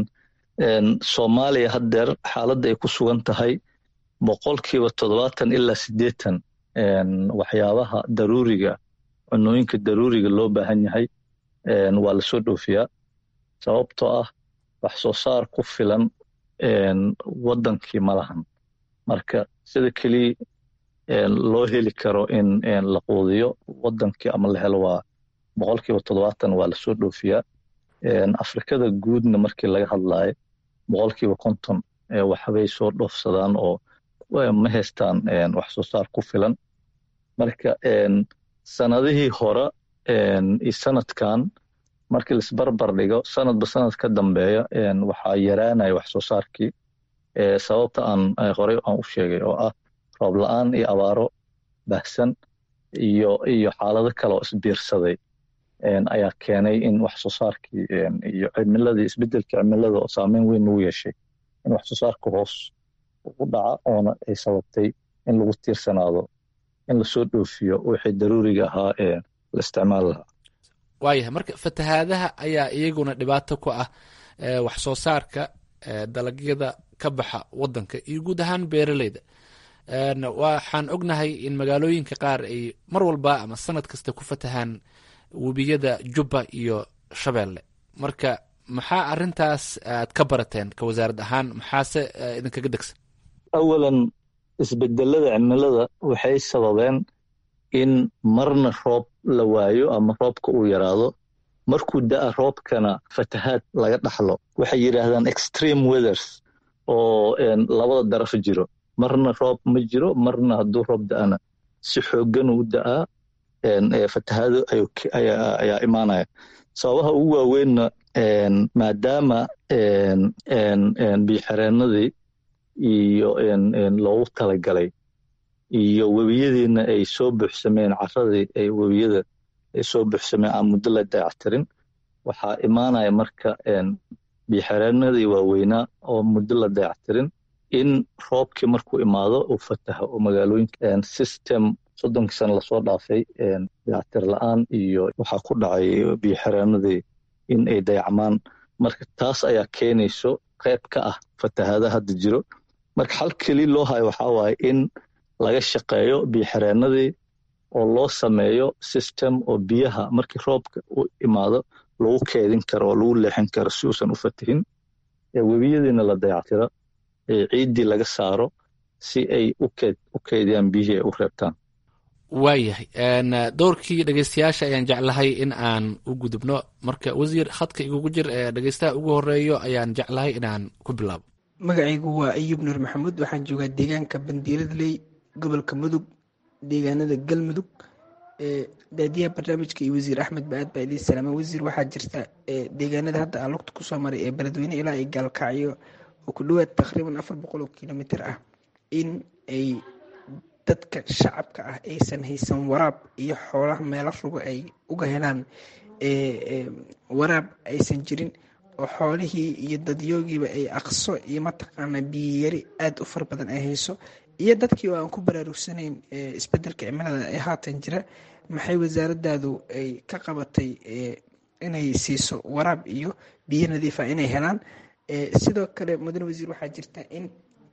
Speaker 13: soomaaliya haddeer xaaladda ay ku sugan tahay boqolkiiba toddobaatan ilaa siddeetan waxyaabaha daruuriga cunooyinka daruuriga loo baahan yahay waa lasoo dhoofiyaa sababtoo ah wax soo saar ku filan waddankii ma lahan marka sida keliya loo heli karo in la quudiyo waddankii ama la helo waa boqolkiiba toddobaatan waa lasoo dhoofiyaa afrikada guudna markii laga hadlaayo boqolkiiba konton waxbay soo dhoofsadaan oo ma haystaan wax soo saar ku filan marka sanadihii hore iyo sanadkan markii laisbarbar dhigo sanadba sanad ka dambeeya waxaa yaraanaya wax soo saarkii sababta aan horey aan u sheegay oo ah roob la-aan iyo abaaro baahsan iyo iyo xaalado kale oo isbiirsaday ayaa keenay in wax soo saarkii iyo cimiladii isbedelka cimilada oo saameyn weyn ugu yeeshay in wax soo saarka hoos u dhaca oona ay sababtay in lagu tiirsanaado in lasoo dhoofiyo wixii daruuriga ahaa ee la isticmaali lahaa
Speaker 12: waayahay marka fatahaadaha ayaa iyaguna dhibaato ku ah wax soo saarka dalagyada ka baxa wadanka iyo guud ahaan beeraleyda waxaan ognahay in magaalooyinka qaar ay mar walba ama sanad kasta ku fatahaan webiyada jubba iyo shabeelle marka maxaa arintaas aad ka barateen ka wasaarad ahaan maxaase idinkaga degsan
Speaker 13: awalan isbedelada cimilada waxay sababeen in marna roob la waayo ama roobka uu yaraado markuu da'a roobkana fatahaad laga dhaxlo waxay yidhaahdaan extreme weathers oo labada daraf jiro marna roob ma jiro marna hadduu roob da'ana si xooggan u da'aa fatahaado ayaa imaanaya sababaha ugu waaweynna maadaama biixireenadii iyo loogu talagalay iyo webiyadiina ay soo buuxsameen caradii ay webiyada ay soo buuxsameen aan muddo la dayactirin waxaa imaanaya marka biixireenadii waaweynaa oo muddo la dayactirin in roobkii markuu imaado uu fataho oo magaalooyinka system soddonkii sana lasoo dhaafay dayactir la-aan iyo waxaa ku dhacay biyoxireenadii in ay dayacmaan marka taas ayaa keenayso qayb ka ah fatahaada hadda jiro marka xal keli loo hayo waxaa waaye in laga shaqeeyo biyoxireenadii oo loo sameeyo system oo biyaha markii roobka u imaado lagu keedin karo oo lagu leexin karo si uusan u fatihin webiyadiina la dayactiro ciiddii laga saaro si ay u keydiyaan biyihii ay u reebtaan
Speaker 12: waayahay dowrkii dhegeystayaasha ayaan jeclahay in aan u gudubno marka wasiir khadka igugu jir ee dhegeystaha ugu horeeyo ayaan jeclahay inaan ku bilaabo
Speaker 14: magacaygu waa ayub nuur maxamuud waxaan joogaa deegaanka bandiiradley gobolka mudug deegaanada galmudug daadiyaha barnaamijka iyo wasiir axmed ba-aad baa idin salaama wasiir waxaa jirta deegaanada hadda aan lugta kusoo maray ee beledweyne ilaa ay gaalkacyo oo ku dhowaad taqriiban afar boqol oo kilomitr ah in ay dadka shacabka ah aysan haysan waraab iyo xoolaha meelo rugo ay uga helaan waraab aysan jirin oo xoolihii iyo dadyoogiiba ay aqso iyo mataqaana biyiyari aada u fara badan ay hayso iyo dadkii oo aan ku baraarugsanayn isbedelka cimilada ee haatan jira maxay wasaaradaadu ay ka qabatay inay siiso waraab iyo biyo nadiifa inay helaan sidoo kale mudane wasiir waxaa jirta in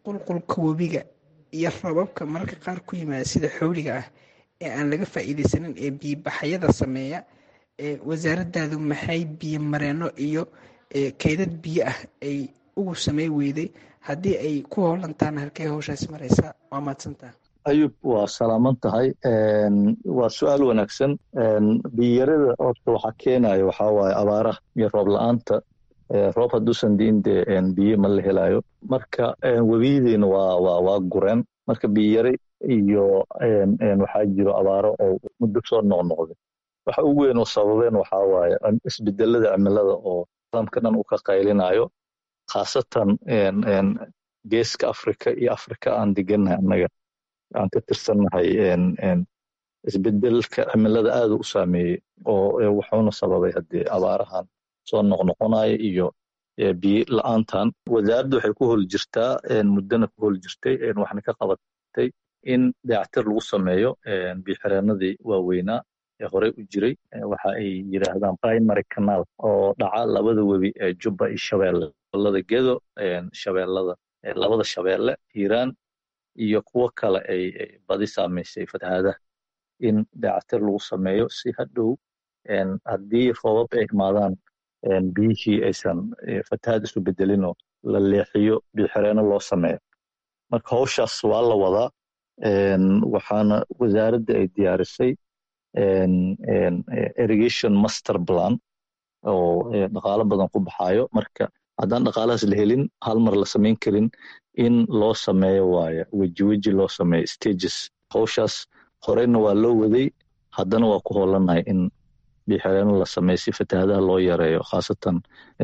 Speaker 14: qulqulka webiga iyo rababka mararka qaar ku yimaada sida xowliga ah ee aan laga faa'iidaysanin ee biyobaxyada sameeya wasaaradaadu maxay biyo mareeno iyo kaydad biyo ah ay ugu samey weyday haddii ay ku hoolantaana halkey howshaas maraysaa waa mahadsantaha
Speaker 13: ayub waa salaaman tahay waa su-aal wanaagsan biyarada horta waxaa keenaya waxaa waaye abaaraha iyo roob la-aanta roob hadduusan diin dee biyo ma la helayo marka webiyidiina waa waa waa gureen marka biyare iyo waxaa jiro abaaro oo muddo soo noqnoqday waxa ugu weyn oo sababeen waxaa waaye isbedelada cimilada oo caalamka dhan uu ka qaylinayo khaasatan geeska afrika iyo afrika aan degannahay annaga aan ka tirsannahay isbedelka cimilada aada u saameeyey oo wuxuuna sababay haddii abaarahan soo noqnoqonaya iyo biyo la-aantan wasaaraddu waxay ku hol jirtaa muddana ku hol jirtay waxna ka qabatay in dayactir lagu sameeyo biyoxireenadii waaweynaa ee horey u jiray waxa ay yidhaahdaan primary canal oo dhaca labada webi ee jubba iyo shabeelle gobolada gedo shabeellada labada shabeelle hiiraan iyo kuwo kale ay badi saamaysay fatahaadaha in dayactir lagu sameeyo si hadhow haddii roobab ay imaadaan biyihii aysan fatahaad isu bedelinoo la leexiyo biyoxireenno loo sameeyo marka howshaas waa la wadaa waxaana wasaaradda ay diyaarisay irrigation master plan oo dhaqaalo badan ku baxaayo marka haddaan dhaqaalahaas la helin hal mar la samayn karin in loo sameeyo waaye weji weji loo sameeyo stages howshaas horeyna waa loo waday haddana waa ku hoolanahay in biyoxireenno la sameeyo si fatahaadaha loo yareeyo khaasatan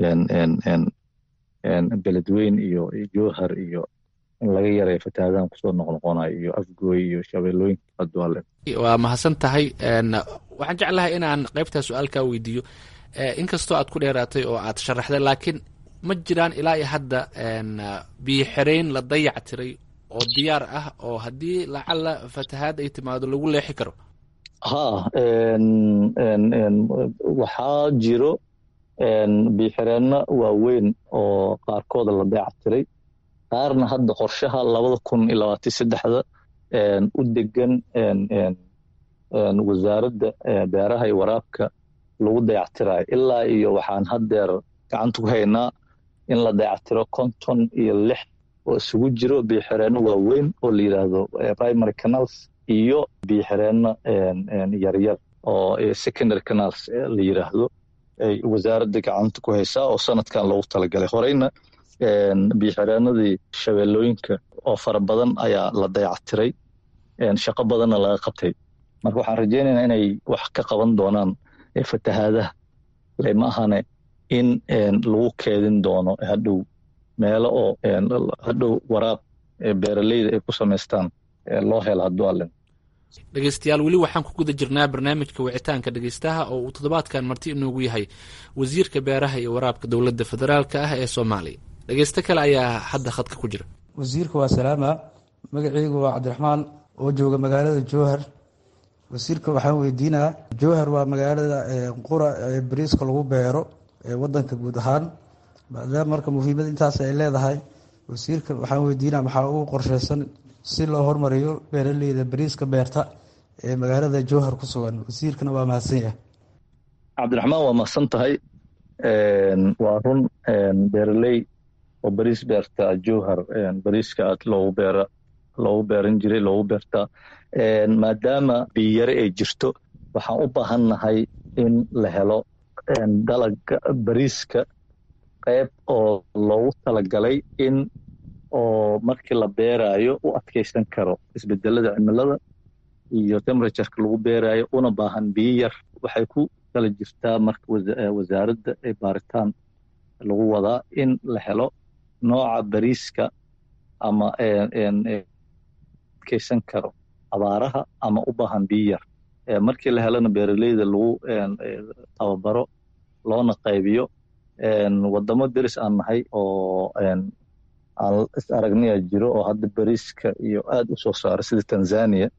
Speaker 13: beledweyn iyo jowhar iyo in laga yareeyo fatahaadahan kusoo noqnoqonayo iyo afgooy iyo shabeellooyinka adwaale
Speaker 12: waa mahadsan tahay waxaan jeclahay inaan qaybtaa su-aalkaa weydiiyo inkastoo aad ku dheeraatay oo aad sharaxday laakiin ma jiraan ilaa iyo hadda biyo xirayn la dayac tiray oo diyaar ah oo haddii lacala fatahaad ay timaado lagu leexi karo
Speaker 13: ha waxaa jiro biyoxireenno waaweyn oo qaarkooda la dayac tiray qaarna hadda qorshaha labada kun iyo labaatan saddexda u degan wasaaradda beeraha iyo waraabka lagu dayactirayo ilaa iyo waxaan haddeer gacanta ku haynaa in la dayactiro konton iyo lix oo isugu jiro biyoxireenno waaweyn oo la yidhaahdo primary canals iyo biyoxireenno yaryar oo secondary canals la yidhaahdo ay wasaaradda gacanta ku haysaa oo sanadkan loogu talagalay horeyna biyoxireenadii shabeellooyinka oo fara badan ayaa la dayactiray shaqo badanna laga qabtay marka waxaan rajeynaynaa inay wax ka qaban doonaan fatahaadaha lama ahane in lagu keedin doono hadhow meelo oo hadhow waraab beeraleyda ay ku samaystaan loo helo hadduu allen
Speaker 12: dhegeystayaal weli waxaan ku guda jirnaa barnaamijka wicitaanka dhegeystaha oo uu toddobaadkan marti inoogu yahay wasiirka beeraha iyo waraabka dowladda federaalka ah ee soomaaliya dhegeysto kale ayaa hadda khadka ku jira
Speaker 15: wasiirka waa salaama magaceygu waa cabdiraxmaan oo jooga magaalada jowhar wasiirka waxaan weydiinaa jowhar waa magaalada qura ee bariiska lagu beero ee wadanka guud ahaan maadaama marka muhiimad intaas ay leedahay wasiirka waxaan weydiinaa maxaa ugu qorsheysan si loo hormariyo beeraleyda bariiska beerta ee magaalada jowhar ku sugan wasiirkana waa mahadsan yahay
Speaker 13: cabdiraxmaan waa mahadsan tahay waa run beeraley oo bariis beerta jowhar bariiska aad loogu beera loogu beeran jiray loogu beertaa maadaama biyare ay jirto waxaan u baahannahay in la helo dalaga bariiska qayb oo loogu talagalay in oo markii la beeraayo u adkaysan karo isbedelada cimilada iyo temperatureka lagu beeraayo una baahan biyo yar waxay ku kala jirtaa marka wasaaradda ee baaritaan lagu wadaa in la helo nooca bariiska ama adkaysan karo abaaraha ama u baahan biyo yar markii la helana beeraleyda lagu tababaro loona qaybiyo wadamo deris aan nahay oo aan is aragniya jiro oo hadda bariiska iyo aad u soo saara sida tanzania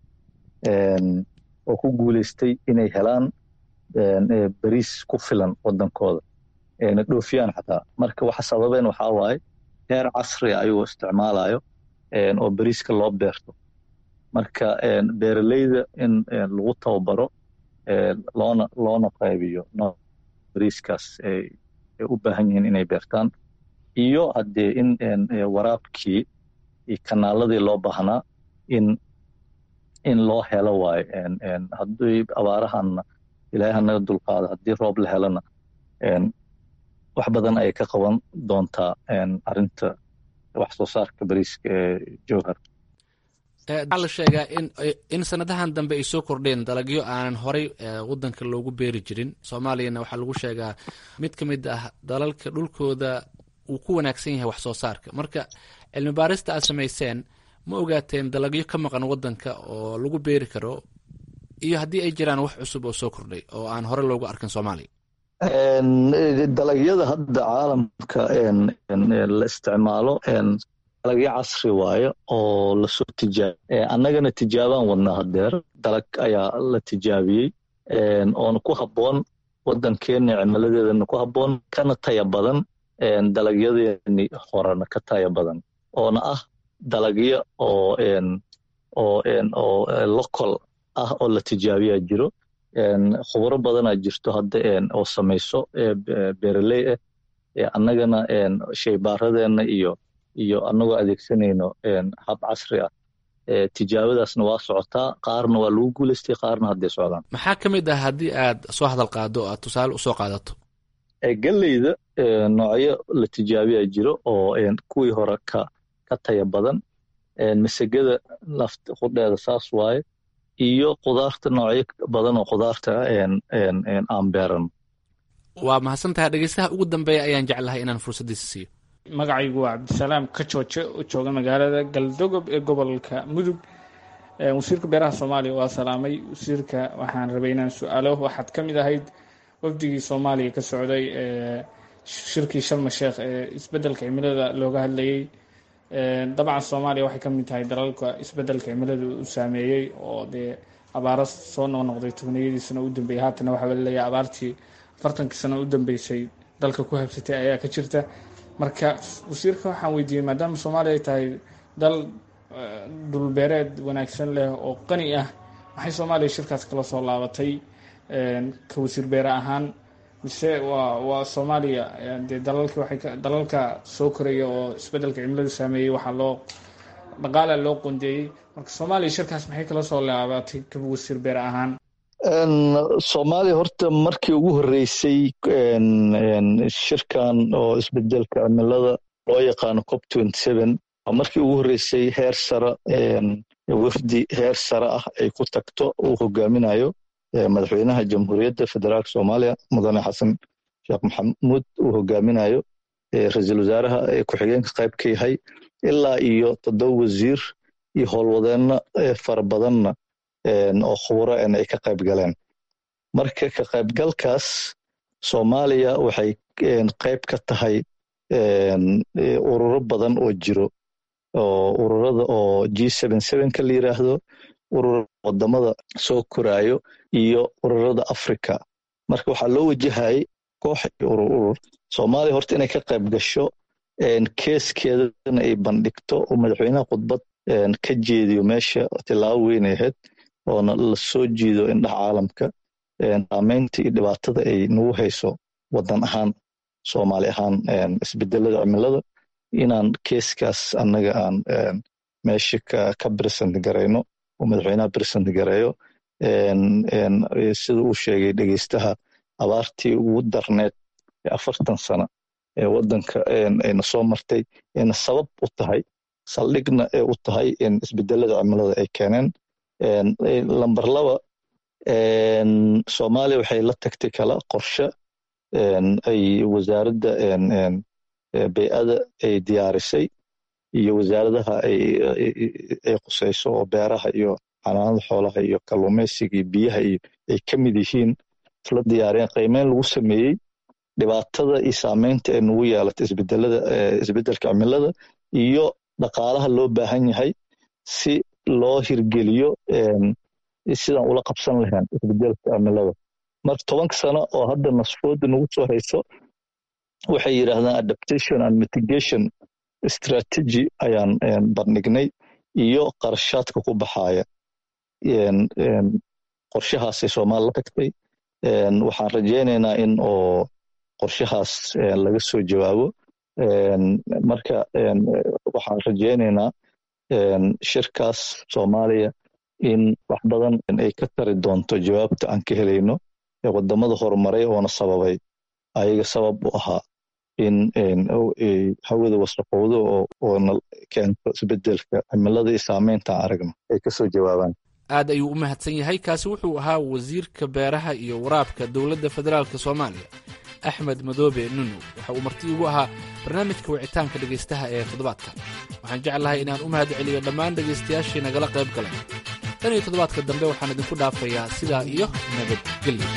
Speaker 13: oo ku guuleystay inay helaan bariis ku filan wadankooda na dhoofiyaan xataa marka waxa sababeen waxaa waaye heer casri ayuu isticmaalayo oo beriiska loo beerto marka beeraleyda in lagu tababaro loona loona qaybiyo beriiskaas ay u baahan yihiin inay beertaan iyo haddee in waraabkii iyo kanaaladii loo baahnaa in in loo helo waayo haddii abaarahanna ilaahay hanaga dulqaado haddii roob la helona wax badan ayay ka qaban doontaa arrinta wax soo saarka beriiska ee jowhar
Speaker 12: waxaa la sheegaa in in sanadahan dambe ay soo kordheen dalagyo aanan horay wadanka loogu beeri jirin soomaaliyana waxaa lagu sheegaa mid ka mid ah dalalka dhulkooda uu ku wanaagsan yahay wax soo saarka marka cilmi baarista aad samayseen ma ogaateen dalagyo ka maqan wadanka oo lagu beeri karo iyo haddii ay jiraan wax cusub oo soo kordhay oo aan hore loogu arkin soomaaliya
Speaker 13: dalagyada hadda caalamka la isticmaalo dalagyo casri waayo oo lasoo tijaabiy annagana tijaabaan wadnaa hadeer dalag ayaa la tijaabiyey oona ku habboon wadankeena cimiladeedana ku habboon kana taya badan dalagyadeeni horena ka taya badan oona ah dalagyo oo oo oo local ah oo la tijaabiyaa jiro khubro badanaa jirto hadda oo samayso beeraley ah annagana shaybaaradeena iyo iyo annagoo adeegsanayno hab casri ah tijaabadaasna waa socotaa qaarna waa lagu guulaystay qaarna hadday socdaan
Speaker 12: maxaa ka mid ah haddii aad soo hadal qaado o aad tusaale usoo qaadato
Speaker 13: galleyda noocyo la tijaabiyaa jiro oo kuwii hore ka ka taya badan masagada laft qudheeda saas waaye iyo qudaarta noocyo badan oo qudaarta aan beeran
Speaker 12: waa mahadsan tahay dhegeystaha ugu dambeeya ayaan jeclahay inaan fursaddiisa siiyo
Speaker 16: magacaygu waa cabdisalaam kajooje oo jooga magaalada galdogob ee gobolka mudug wasiirka beeraha soomaaliya waa salaamay wasiirka waxaan rabay inaan su-aalo waxaad ka mid ahayd wafdigii soomaaliya ka socday shirkii sharma sheekh ee isbedelka cimilada looga hadlayey dabcan soomaaliya waxay ka mid tahay dalalka isbedelka cimilada u saameeyey oo dee abaaro soo noqnoqday tobniyadii sano u dambeeyey haatana waxaa laleeyahay abaartii afartankii sano u dambeysay dalka ku habsatay ayaa ka jirta marka wasiirka waxaan weydiiyey maadaama soomaaliya ay tahay dal dhulbeereed wanaagsan leh oo qani ah maxay soomaaliya shirkaas kala soo laabatay ka wasiir beere ahaan mise waa waa soomaaliya dee dalalki waxay dalalka soo koraya oo isbedelka cimiladu saameeyey waxaa loo dhaqaala loo qondeeyey marka soomaaliya shirkaas maxay kala soo laabatay ka wasiir beere ahaan
Speaker 13: soomaaliya horta markii ugu horreysay shirkan oo isbedelka cimilada loo yaqaano cop waa markii ugu horreysay heer sare wafdi heer sare ah ay ku tagto uu hogaaminayo madaxweynaha jamhuuriyadda federaalka soomaaliya mudane xasan sheekh maxamuud uu hogaaminayo ra-iisul wasaaraha ku-xigeenka qayb ka yahay ilaa iyo toddoba wasiir iyo howlwadeenna fara badanna oo khuburo en ay ka qayb galeen marka ka qaybgalkaas soomaaliya waxay qayb ka tahay ururo badan oo jiro oo ururada oo g ka la yiraahdo ururada wadamada soo koraayo iyo ururada africa marka waxaa loo wajahayay koox iyo urur urur soomaaliya horta inay ka qayb gasho keeskeedana ay bandhigto oo madaxweynaha khudbad ka jeediyo meesha tilaabo weynay ahayd oona la soo jiido indhaha caalamka saameynta iyo dhibaatada ay nagu hayso wadan ahaan soomaali ahaan isbedelada cimilada inaan keeskaas annaga aan meesha ka bresent garayno oo madaxweynaha bresent gareeyo sida uu sheegay dhegeystaha abaartii ugu darneed ee afartan sano ee wadanka ayna soo martay ayna sabab u tahay saldhigna ee u tahay isbedelada cimilada ay keeneen lamber laba soomaaliya waxay la tagtay kala qorshe ay wasaaradda bey'ada ay diyaarisay iyo wasaaradaha ay qusayso oo beeraha iyo xanaanada xoolaha iyo kalluumaysiga iyo biyaha iyo ay ka mid yihiin isla diyaariyeen qiimeyn lagu sameeyey dhibaatada iyo saameynta ee nagu yeelata isbedelada isbedelka cimilada iyo dhaqaalaha loo baahan yahay si loo hirgeliyo sidaan ula qabsan lahayn isbedelka cimilada marka tobanka sano oo hadda nasfooda nagu soo hayso waxay yidhaahdaan adaptation and mitigation strategy ayaan bandhignay iyo qarashaadka ku baxaaya qorshahaasay soomaali la tagtay waxaan rajaynaynaa in oo qorshahaas laga soo jawaabo marka waxaan rajaynaynaa shirkaas soomaaliya in wax badan ay ka tari doonto jawaabta aan ka helayno ee wadamada horumaray oona sababay ayaga sabab u ahaa in hawada wasaqowdo oona keento isbedelka cimilada iyo saameynta aan aragno ay kasoo jawaabaan
Speaker 12: aad ayuu u mahadsan yahay kaasi wuxuu ahaa wasiirka beeraha iyo waraabka dowladda federaalk soomaaliya axmed madoobe nunu waxa uu marti igu ahaa barnaamijka wicitaanka dhegaystaha ee toddobaadka waxaan jeclahay inaan u mahad celiyo dhammaan dhegaystayaashii nagala qayb galay tan iyo toddobaadka dambe waxaan idinku dhaafayaa sidaa iyo nabadgelyo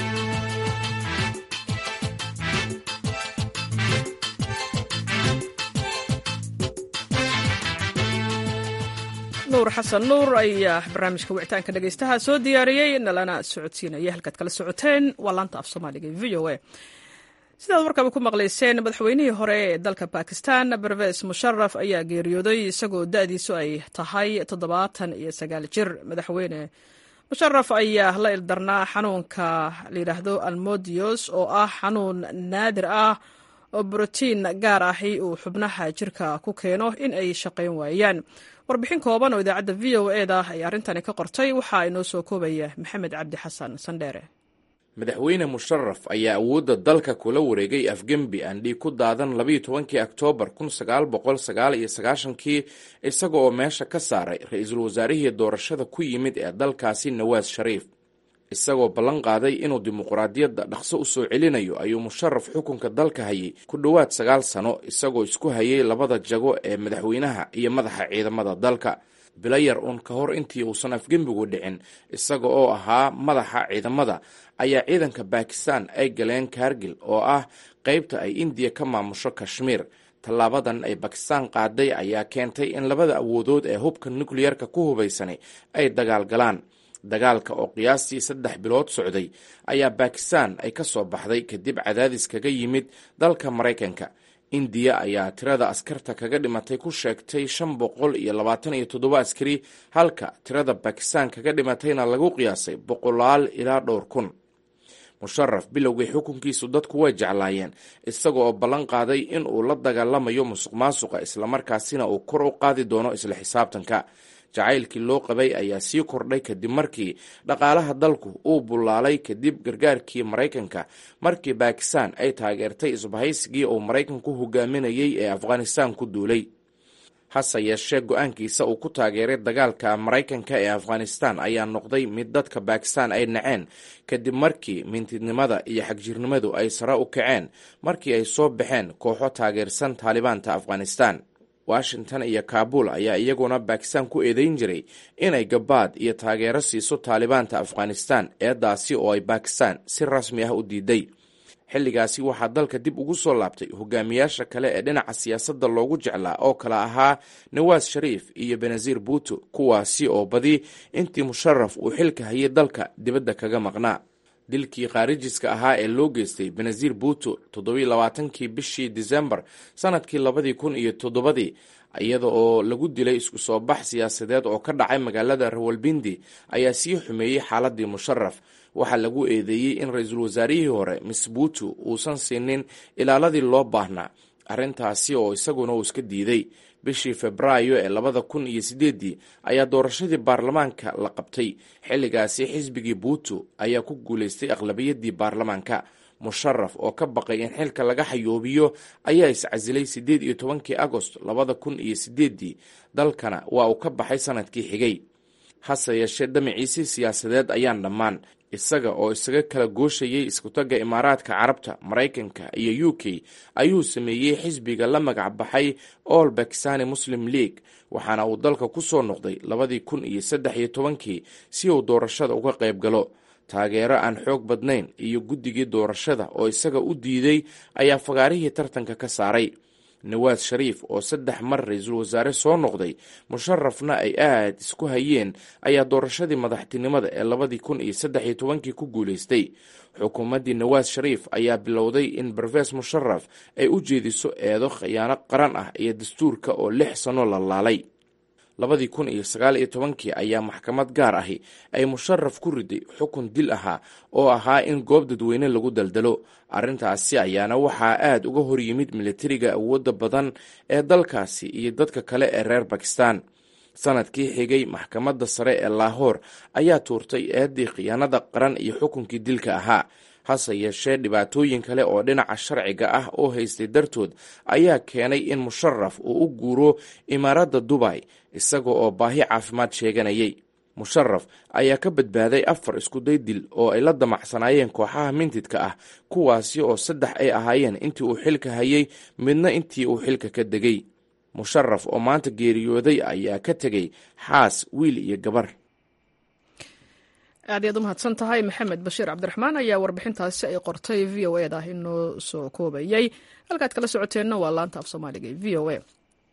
Speaker 1: nuur xasan nuur ayaa barnaamijka wicitaanka dhegaystaha soo diyaariyey nalana socodsiinaya halkaad kala socoteen waa laanta af soomaaliga v o a sidaad warkaba ku maqlayseen madaxweynihii hore ee dalka bakistan berves musharaf ayaa geeriyooday isagoo da-diisu ay tahay toddobaatan iyo sagaal jir madaxweyne musharaf ayaa la ildarnaa xanuunka layidhaahdo almodios oo ah xanuun naadir ah oo brotiin gaar ahi uu xubnaha jirka ku keeno in ay shaqayn waayaan warbixin kooban oo idaacadda v o e da ay arrintani ka qortay waxaa inoo soo koobaya maxamed cabdi xasan sandheere
Speaker 17: madaxweyne musharaf ayaa awoodda dalka kula wareegay afgembi aan dhiig ku daadan labayo tobankii oktoobar kun sagaal boqol sagaal iyo sagaashankii isaga oo meesha ka saaray ra-iisul wasaarihii doorashada ku yimid ee dalkaasi nawaas shariif isagoo ballan qaaday inuu dimuqraadiyadda dhaqso u soo celinayo ayuu musharaf xukunka dalka hayay ku dhowaad sagaal sano isagoo isku hayay labada jago ee madaxweynaha iyo madaxa ciidamada dalka bilayar uun ka hor intii uusan afgembigu dhicin isaga oo ahaa madaxa ciidamada ayaa ciidanka bakistan ay galeen kargil oo ah qaybta ay indiya ka maamusho kashmiir tallaabadan ay bakistan qaaday ayaa keentay in labada awoodood ee hubka nukliyarka ku hubaysanay ay dagaal galaan dagaalka oo qiyaastii saddex bilood socday ayaa bakistan ay ka soo baxday kadib cadaadis kaga yimid dalka maraykanka indiya ayaa tirada askarta kaga dhimatay ku sheegtay shan boqol iyo labaatan iyo toddoba askari halka tirada bakistan kaga dhimatayna lagu qiyaasay boqolaal ilaa dhowr kun musharaf bilowgii xukunkiisu dadku way jeclaayeen isaga oo ballan qaaday in uu la dagaalamayo musuq maasuqa islamarkaasina uu kor u qaadi doono isla xisaabtanka jacaylkii loo qabay ayaa sii kordhay kadib markii dhaqaalaha dalku uu bullaalay kadib gargaarkii maraykanka markii bakistan ay taageertay isbahaysigii uu maraykanku hogaaminayay ee afghanistan ku duulay hase yeeshee go-aankiisa uu ku taageeray dagaalka maraykanka ee afghanistan ayaa noqday mid dadka bakistan ay naceen kadib markii mintidnimada iyo xagjirnimadu ay sare u kaceen markii ay soo baxeen kooxo taageersan taalibaanta afghanistan washington iyo kaabul ayaa iyaguna bakistan ku eedeyn jiray inay gabaad iyo taageero siiso taalibaanta afghanistan eedaasi oo ay bakistan si rasmi ah u diiday xilligaasi waxaa dalka dib ugu soo laabtay hogaamiyaasha kale ee dhinaca siyaasadda loogu jeclaa oo kala ahaa nawaas shariif iyo benazir buuto kuwaasi oo badi intii musharaf uu xilka hayay dalka dibadda kaga maqnaa dilkii khaarijiska ahaa ee loo geystay benazir buuto toddobiy labaatankii bishii disembar sanadkii labadii kun iyo toddobadii iyada oo lagu dilay isku soo bax siyaasadeed oo ka dhacay magaalada rawalbindi ayaa sii xumeeyey xaaladii musharaf waxaa lagu eedeeyey in ra-iisul wasaarihii hore miss buuto uusan siinin ilaaladii loo baahnaa arrintaasi oo isaguna uu iska diiday bishii febraayo ee labada kun iyo sideeddii ayaa doorashadii baarlamaanka la qabtay xilligaasi xisbigii buuto ayaa ku guulaystay aqlabiyadii baarlamaanka musharaf oo ka baqay in xilka laga xayoobiyo ayaa iscasilay siddeed iyo tobankii agost labada kun iyo sideeddii dalkana waa uu ka baxay sanadkii xigay hase yeeshee damaciisii siyaasadeed ayaan dhammaan isaga oo isaga kala gooshayay iskutagga imaaraadka carabta maraykanka iyo u k ayuu sameeyey xisbiga la magac baxay all bakistani muslim league waxaana uu dalka ku soo noqday labadii kun iyo saddex iyo tobankii si uu doorashada uga qayb galo taageero aan xoog badnayn iyo guddigii doorashada oo isaga u diiday ayaa fagaarihii tartanka ka saaray nawaad shariif oo saddex mar ra-iisul wasaare soo noqday musharafna ay aad isku hayeen ayaa doorashadii madaxtinimada ee labadii kun iyo saddex iyo tobankii ku guulaystay xukuumaddii nawaad shariif ayaa bilowday in barfees musharaf ay u jeediso eedo khiyaano qaran ah iyo dastuurka oo lix sano la laalay labadii kun iyo sagaal iyo tobankii ayaa maxkamad gaar ahi ay musharaf ku riday xukun dil ahaa oo ahaa in goob dadweyne lagu daldalo arrintaasi ayaana waxaa aad uga hor yimid militariga awoodda badan ee dalkaasi iyo dadka kale ee reer bakistan sanadkii xigay maxkamadda sare ee laahoor ayaa tuurtay eeddii khiyaanada qaran iyo xukunkii dilka ahaa hase yeeshee dhibaatooyin kale oo dhinaca sharciga ah oo haystay dartood ayaa keenay in musharaf uu u guuro imaaradda dubay isaga oo baahi caafimaad sheeganayay musharaf ayaa ka badbaaday afar iskuday dil oo ay la damacsanaayeen kooxaha mintidka ah kuwaasi oo saddex ay ahaayeen intii uu xilka hayay midna intii uu xilka ka degay musharaf oo maanta geeriyooday ayaa ka tegay xaas wiil iyo gabar
Speaker 1: aad iyaad u mahadsan tahay maxamed bashiir cabdiraxmaan ayaa warbixintaasi ay qortay v o eda inoo soo koobayay halkaad kala socoteenna waa laanta af soomaaliga e v o a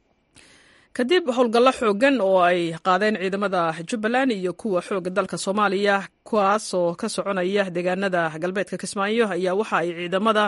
Speaker 1: kadib howlgallo xoogan oo ay qaadeen ciidamada jubbaland iyo kuwa xooga dalka soomaaliya kuwaas oo ka soconaya deegaanada galbeedka kismaayo ayaa waxa ay ciidamada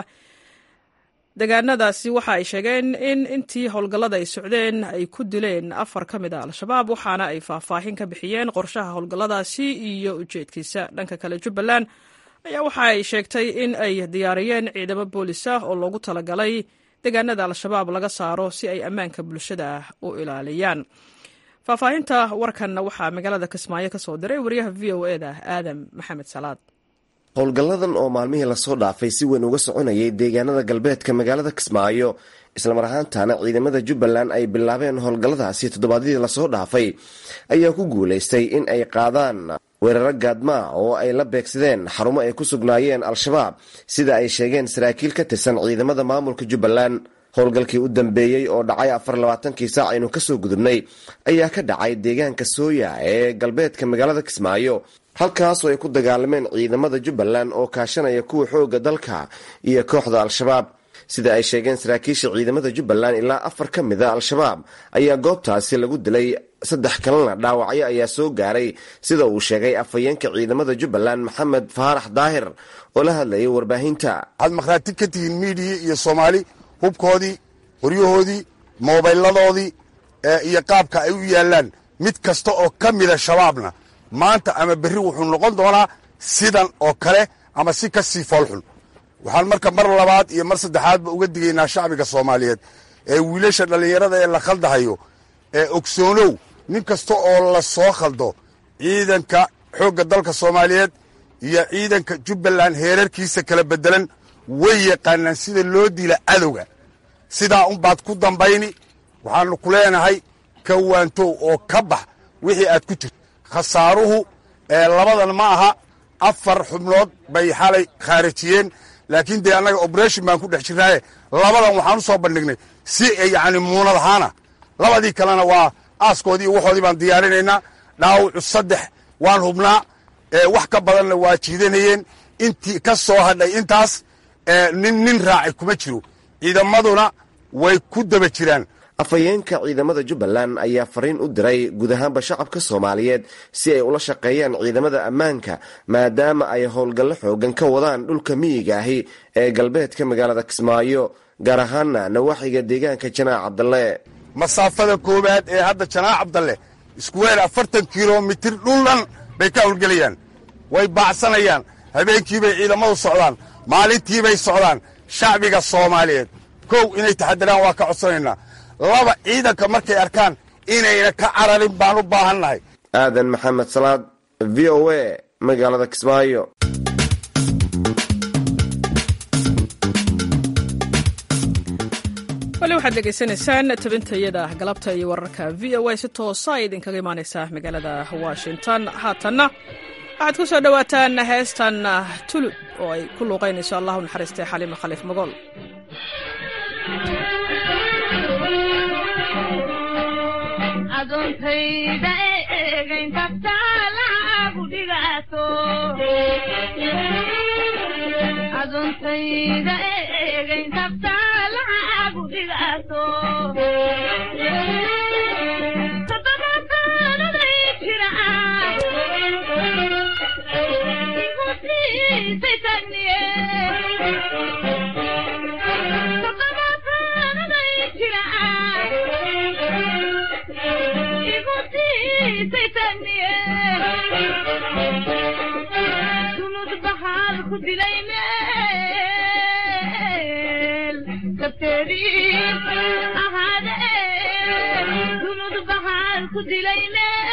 Speaker 1: deegaanadaasi waxa ay sheegeen in intii howlgallada ay socdeen ay ku dileen afar ka mid a al-shabaab waxaana ay faahfaahin ka bixiyeen qorshaha howlgalladaasi iyo ujeedkiisa dhanka kale jubbaland ayaa waxa ay sheegtay in ay diyaariyeen ciidamo boolis ah oo loogu talagalay deegaanada al-shabaab laga saaro si ay ammaanka bulshada u ilaaliyaan faahfaahinta warkanna waxaa magaalada kismaayo ka soo diray wariyaha v o eda aadam maxamed salaad
Speaker 18: howlgalladan oo maalmihii lasoo dhaafay si weyn uga soconayay deegaanada galbeedka magaalada kismaayo islamar ahaantaana ciidamada jubbaland ay bilaabeen howlgalladaasi toddobaadyadii lasoo dhaafay ayaa ku guulaystay in ay qaadaan weeraro gaadmaa oo ay la beegsadeen xarumo ay ku sugnaayeen al-shabaab sida ay sheegeen saraakiil ka tirsan ciidamada maamulka jubbaland howlgalkii u dambeeyey oo dhacay afar labaatankii saac aynu kasoo gudubnay ayaa ka dhacay deegaanka sooya ee galbeedka magaalada kismaayo halkaasoo ay ku dagaalameen ciidamada jubbaland oo kaashanaya kuwa xooga dalka iyo kooxda al-shabaab sida ay sheegeen saraakiisha ciidamada jubbaland ilaa afar ka mida al-shabaab ayaa goobtaasi lagu dilay saddex kalena dhaawacyo ayaa soo gaaray sida uu sheegay afhayeenka ciidamada jubbaland maxamed faarax daahir oo la hadlayay warbaahinta
Speaker 19: waxaad makhraati ka tihiin miidiya iyo soomaali hubkoodii qoryahoodii moobayladoodii iyo qaabka ay u yaallaan mid kasta oo ka mida shabaabna maanta ama berri wuxuu noqon doonaa sidan oo kale ama si ka sii foolxun waxaan marka mar labaad iyo mar saddexaadba uga digaynaa shacbiga soomaaliyeed ee wiilasha dhallinyarada ee la khaldahayo ee ogsoonow nin kasta oo la soo khaldo ciidanka xoogga dalka soomaaliyeed iyo ciidanka jubbaland heerarkiisa kala beddelan way yaqaanaan sida loo dila cadowga sidaa unbaad ku dambayni waxaannu ku leenahay ka waantow oo ka bax wixii aad ku jirto khasaaruhu labadan ma aha afar xubnood bay xalay khaarijiyeen laakiin dee annaga oberation baan ku dhex jirnaaye labadan waxaan u soo bandhignay si yacni muunad ahaana labadii kalena waa aaskoodii iyo waxoodii baan diyaarinaynaa dhaawacu saddex waan hubnaa wax ka badanna waa jiidanayeen intii ka soo hadhay intaas nin nin raacay kuma jiro ciidamaduna way ku daba jiraan
Speaker 18: afhayeenka ciidamada jubbaland ayaa fariin u diray guud ahaanba shacabka soomaaliyeed si ay ula shaqeeyaan ciidamada ammaanka maadaama ay howlgallo xoogan ka wadaan dhulka miyiga ahi ee galbeedka magaalada kismaayo gaar ahaana nawaaxiga deegaanka janaac cabdalle
Speaker 19: masaafada koowaad ee hadda janaac cabdalle iskuweer afartan kilomitir dhuldhan bay ka howlgelayaan way baacsanayaan habeenkiibay ciidamadu socdaan maalintiibay socdaan shacbiga soomaaliyeed kow inay taxadiraan waa ka codsanaynaa laba ciidanka markay arkaan inayna ka cararin baan u baahannahay
Speaker 18: aadan maxamed salaad v o a magaalada kismaayo
Speaker 1: wali waxaad dhegaysanaysaan tabintayada galabta iyo wararka v o a si toosa ay idinkaga imaaneysaa magaalada washington haatanna waxaad ku soo dhowaataan heestan tulud oo ay ku luuqaynayso allahu naxariistay xaliima khaliif magool
Speaker 20: adontayda eegayntabta lagu dhigaato adontayda eegayntabta lagu dhigaato toddobaataanaday jira igu siisay tagniye toddobaataanaday jira igu siisay tagniye sunud baxaal ku dilay meel kabteedii ahaade sunud baxaal ku dilay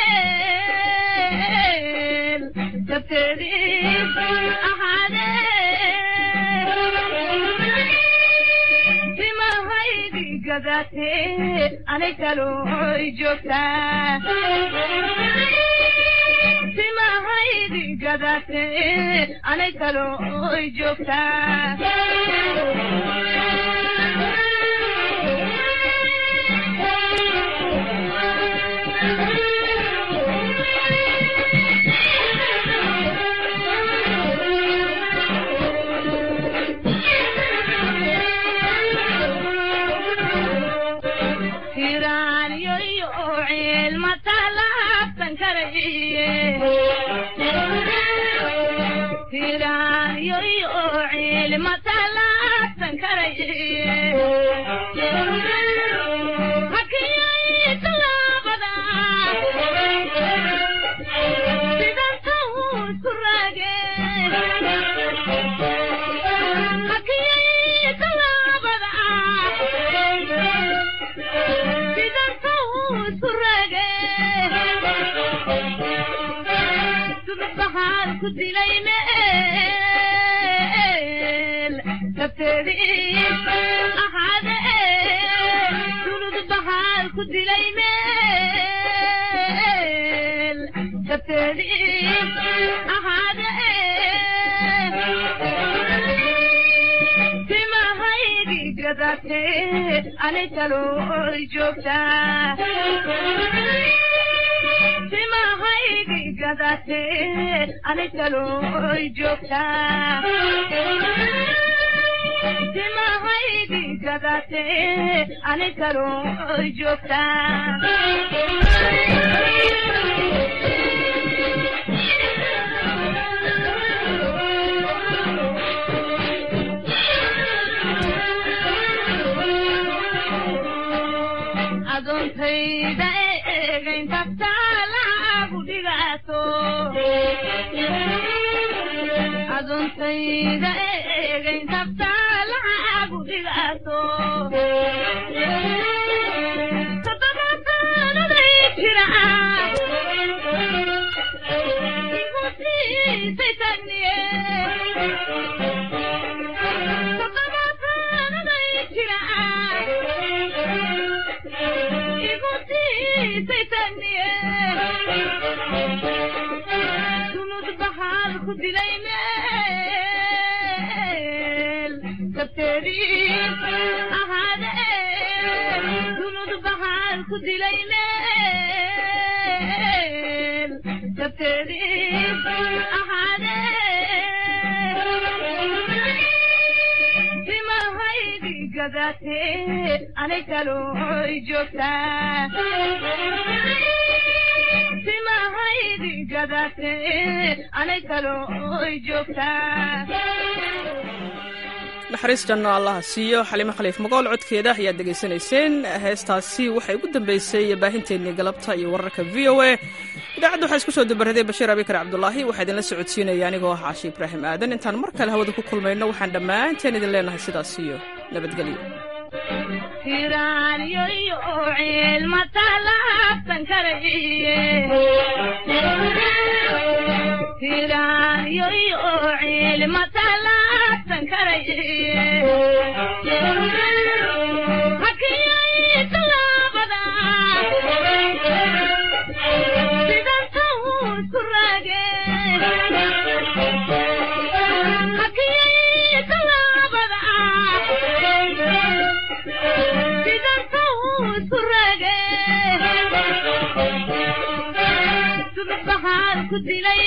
Speaker 20: meel kabteedii ahaade timahaydi gadaate anay kalooy joogtaa timahaydi gadaate anay kalooy joogtaa tiraanyoyo cilma talaabtan karaye tiraanyoyo cilma talaabtan karaye hakiyay talaabada sidanta usku raage hakiyay talaabada sidanta usku raage sudub baxaal ku dilay meel kabteedii ahaade sudub baxaal ku dilay meel kabteedii ahaade timahaydi gadaate anay kalooy joogtaa timahaydi gadaate anay kalooy joogtaa timahaydi gadaate anay kalooy joogtaa adoontayda eegaynta taalagu dhigaato adoontayda eegaynta taalagu dhigaato toddobaataanaday jira igu siisay tagniye toddobaataanaday jira igu siisay tagniye sunud baxaal ku dilay meel kabteedii ahaade sunud baxaal ku dilay meel kabteedii ahaade timahaydi gadaate anay kalooy joogtaa timahaydi gadaate anay kalooy joogtaa
Speaker 1: naxariis janno allaha siiyo xalimo khaliif magool codkeeda ayaad dhegaysanayseen heestaasi waxay ugu dambeysay baahinteennii galabta iyo wararka v o a idaacadda waxaa isku soo dabaraday bashiir abikar cabdulaahi waxaa idinla socodsiinaya anigoo ah caashi ibraahim aadan intaan mar kale hawada ku kulmayno waxaan dhammaanteen idin leenahay sidaas iyo nabadgelyo
Speaker 20: tiraanyoyo cilma talaabtan karaye tiraanyoyo cilma talaabtan karaye hakiyay talaabada sidanta usku raage hakiyay talaabada sidanta usku raage sudub baxaal ku dilay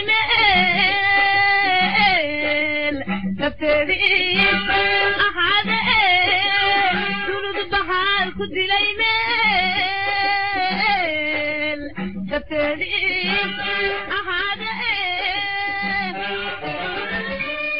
Speaker 20: meel kabteedii ahaade sudub baxaal ku dilay me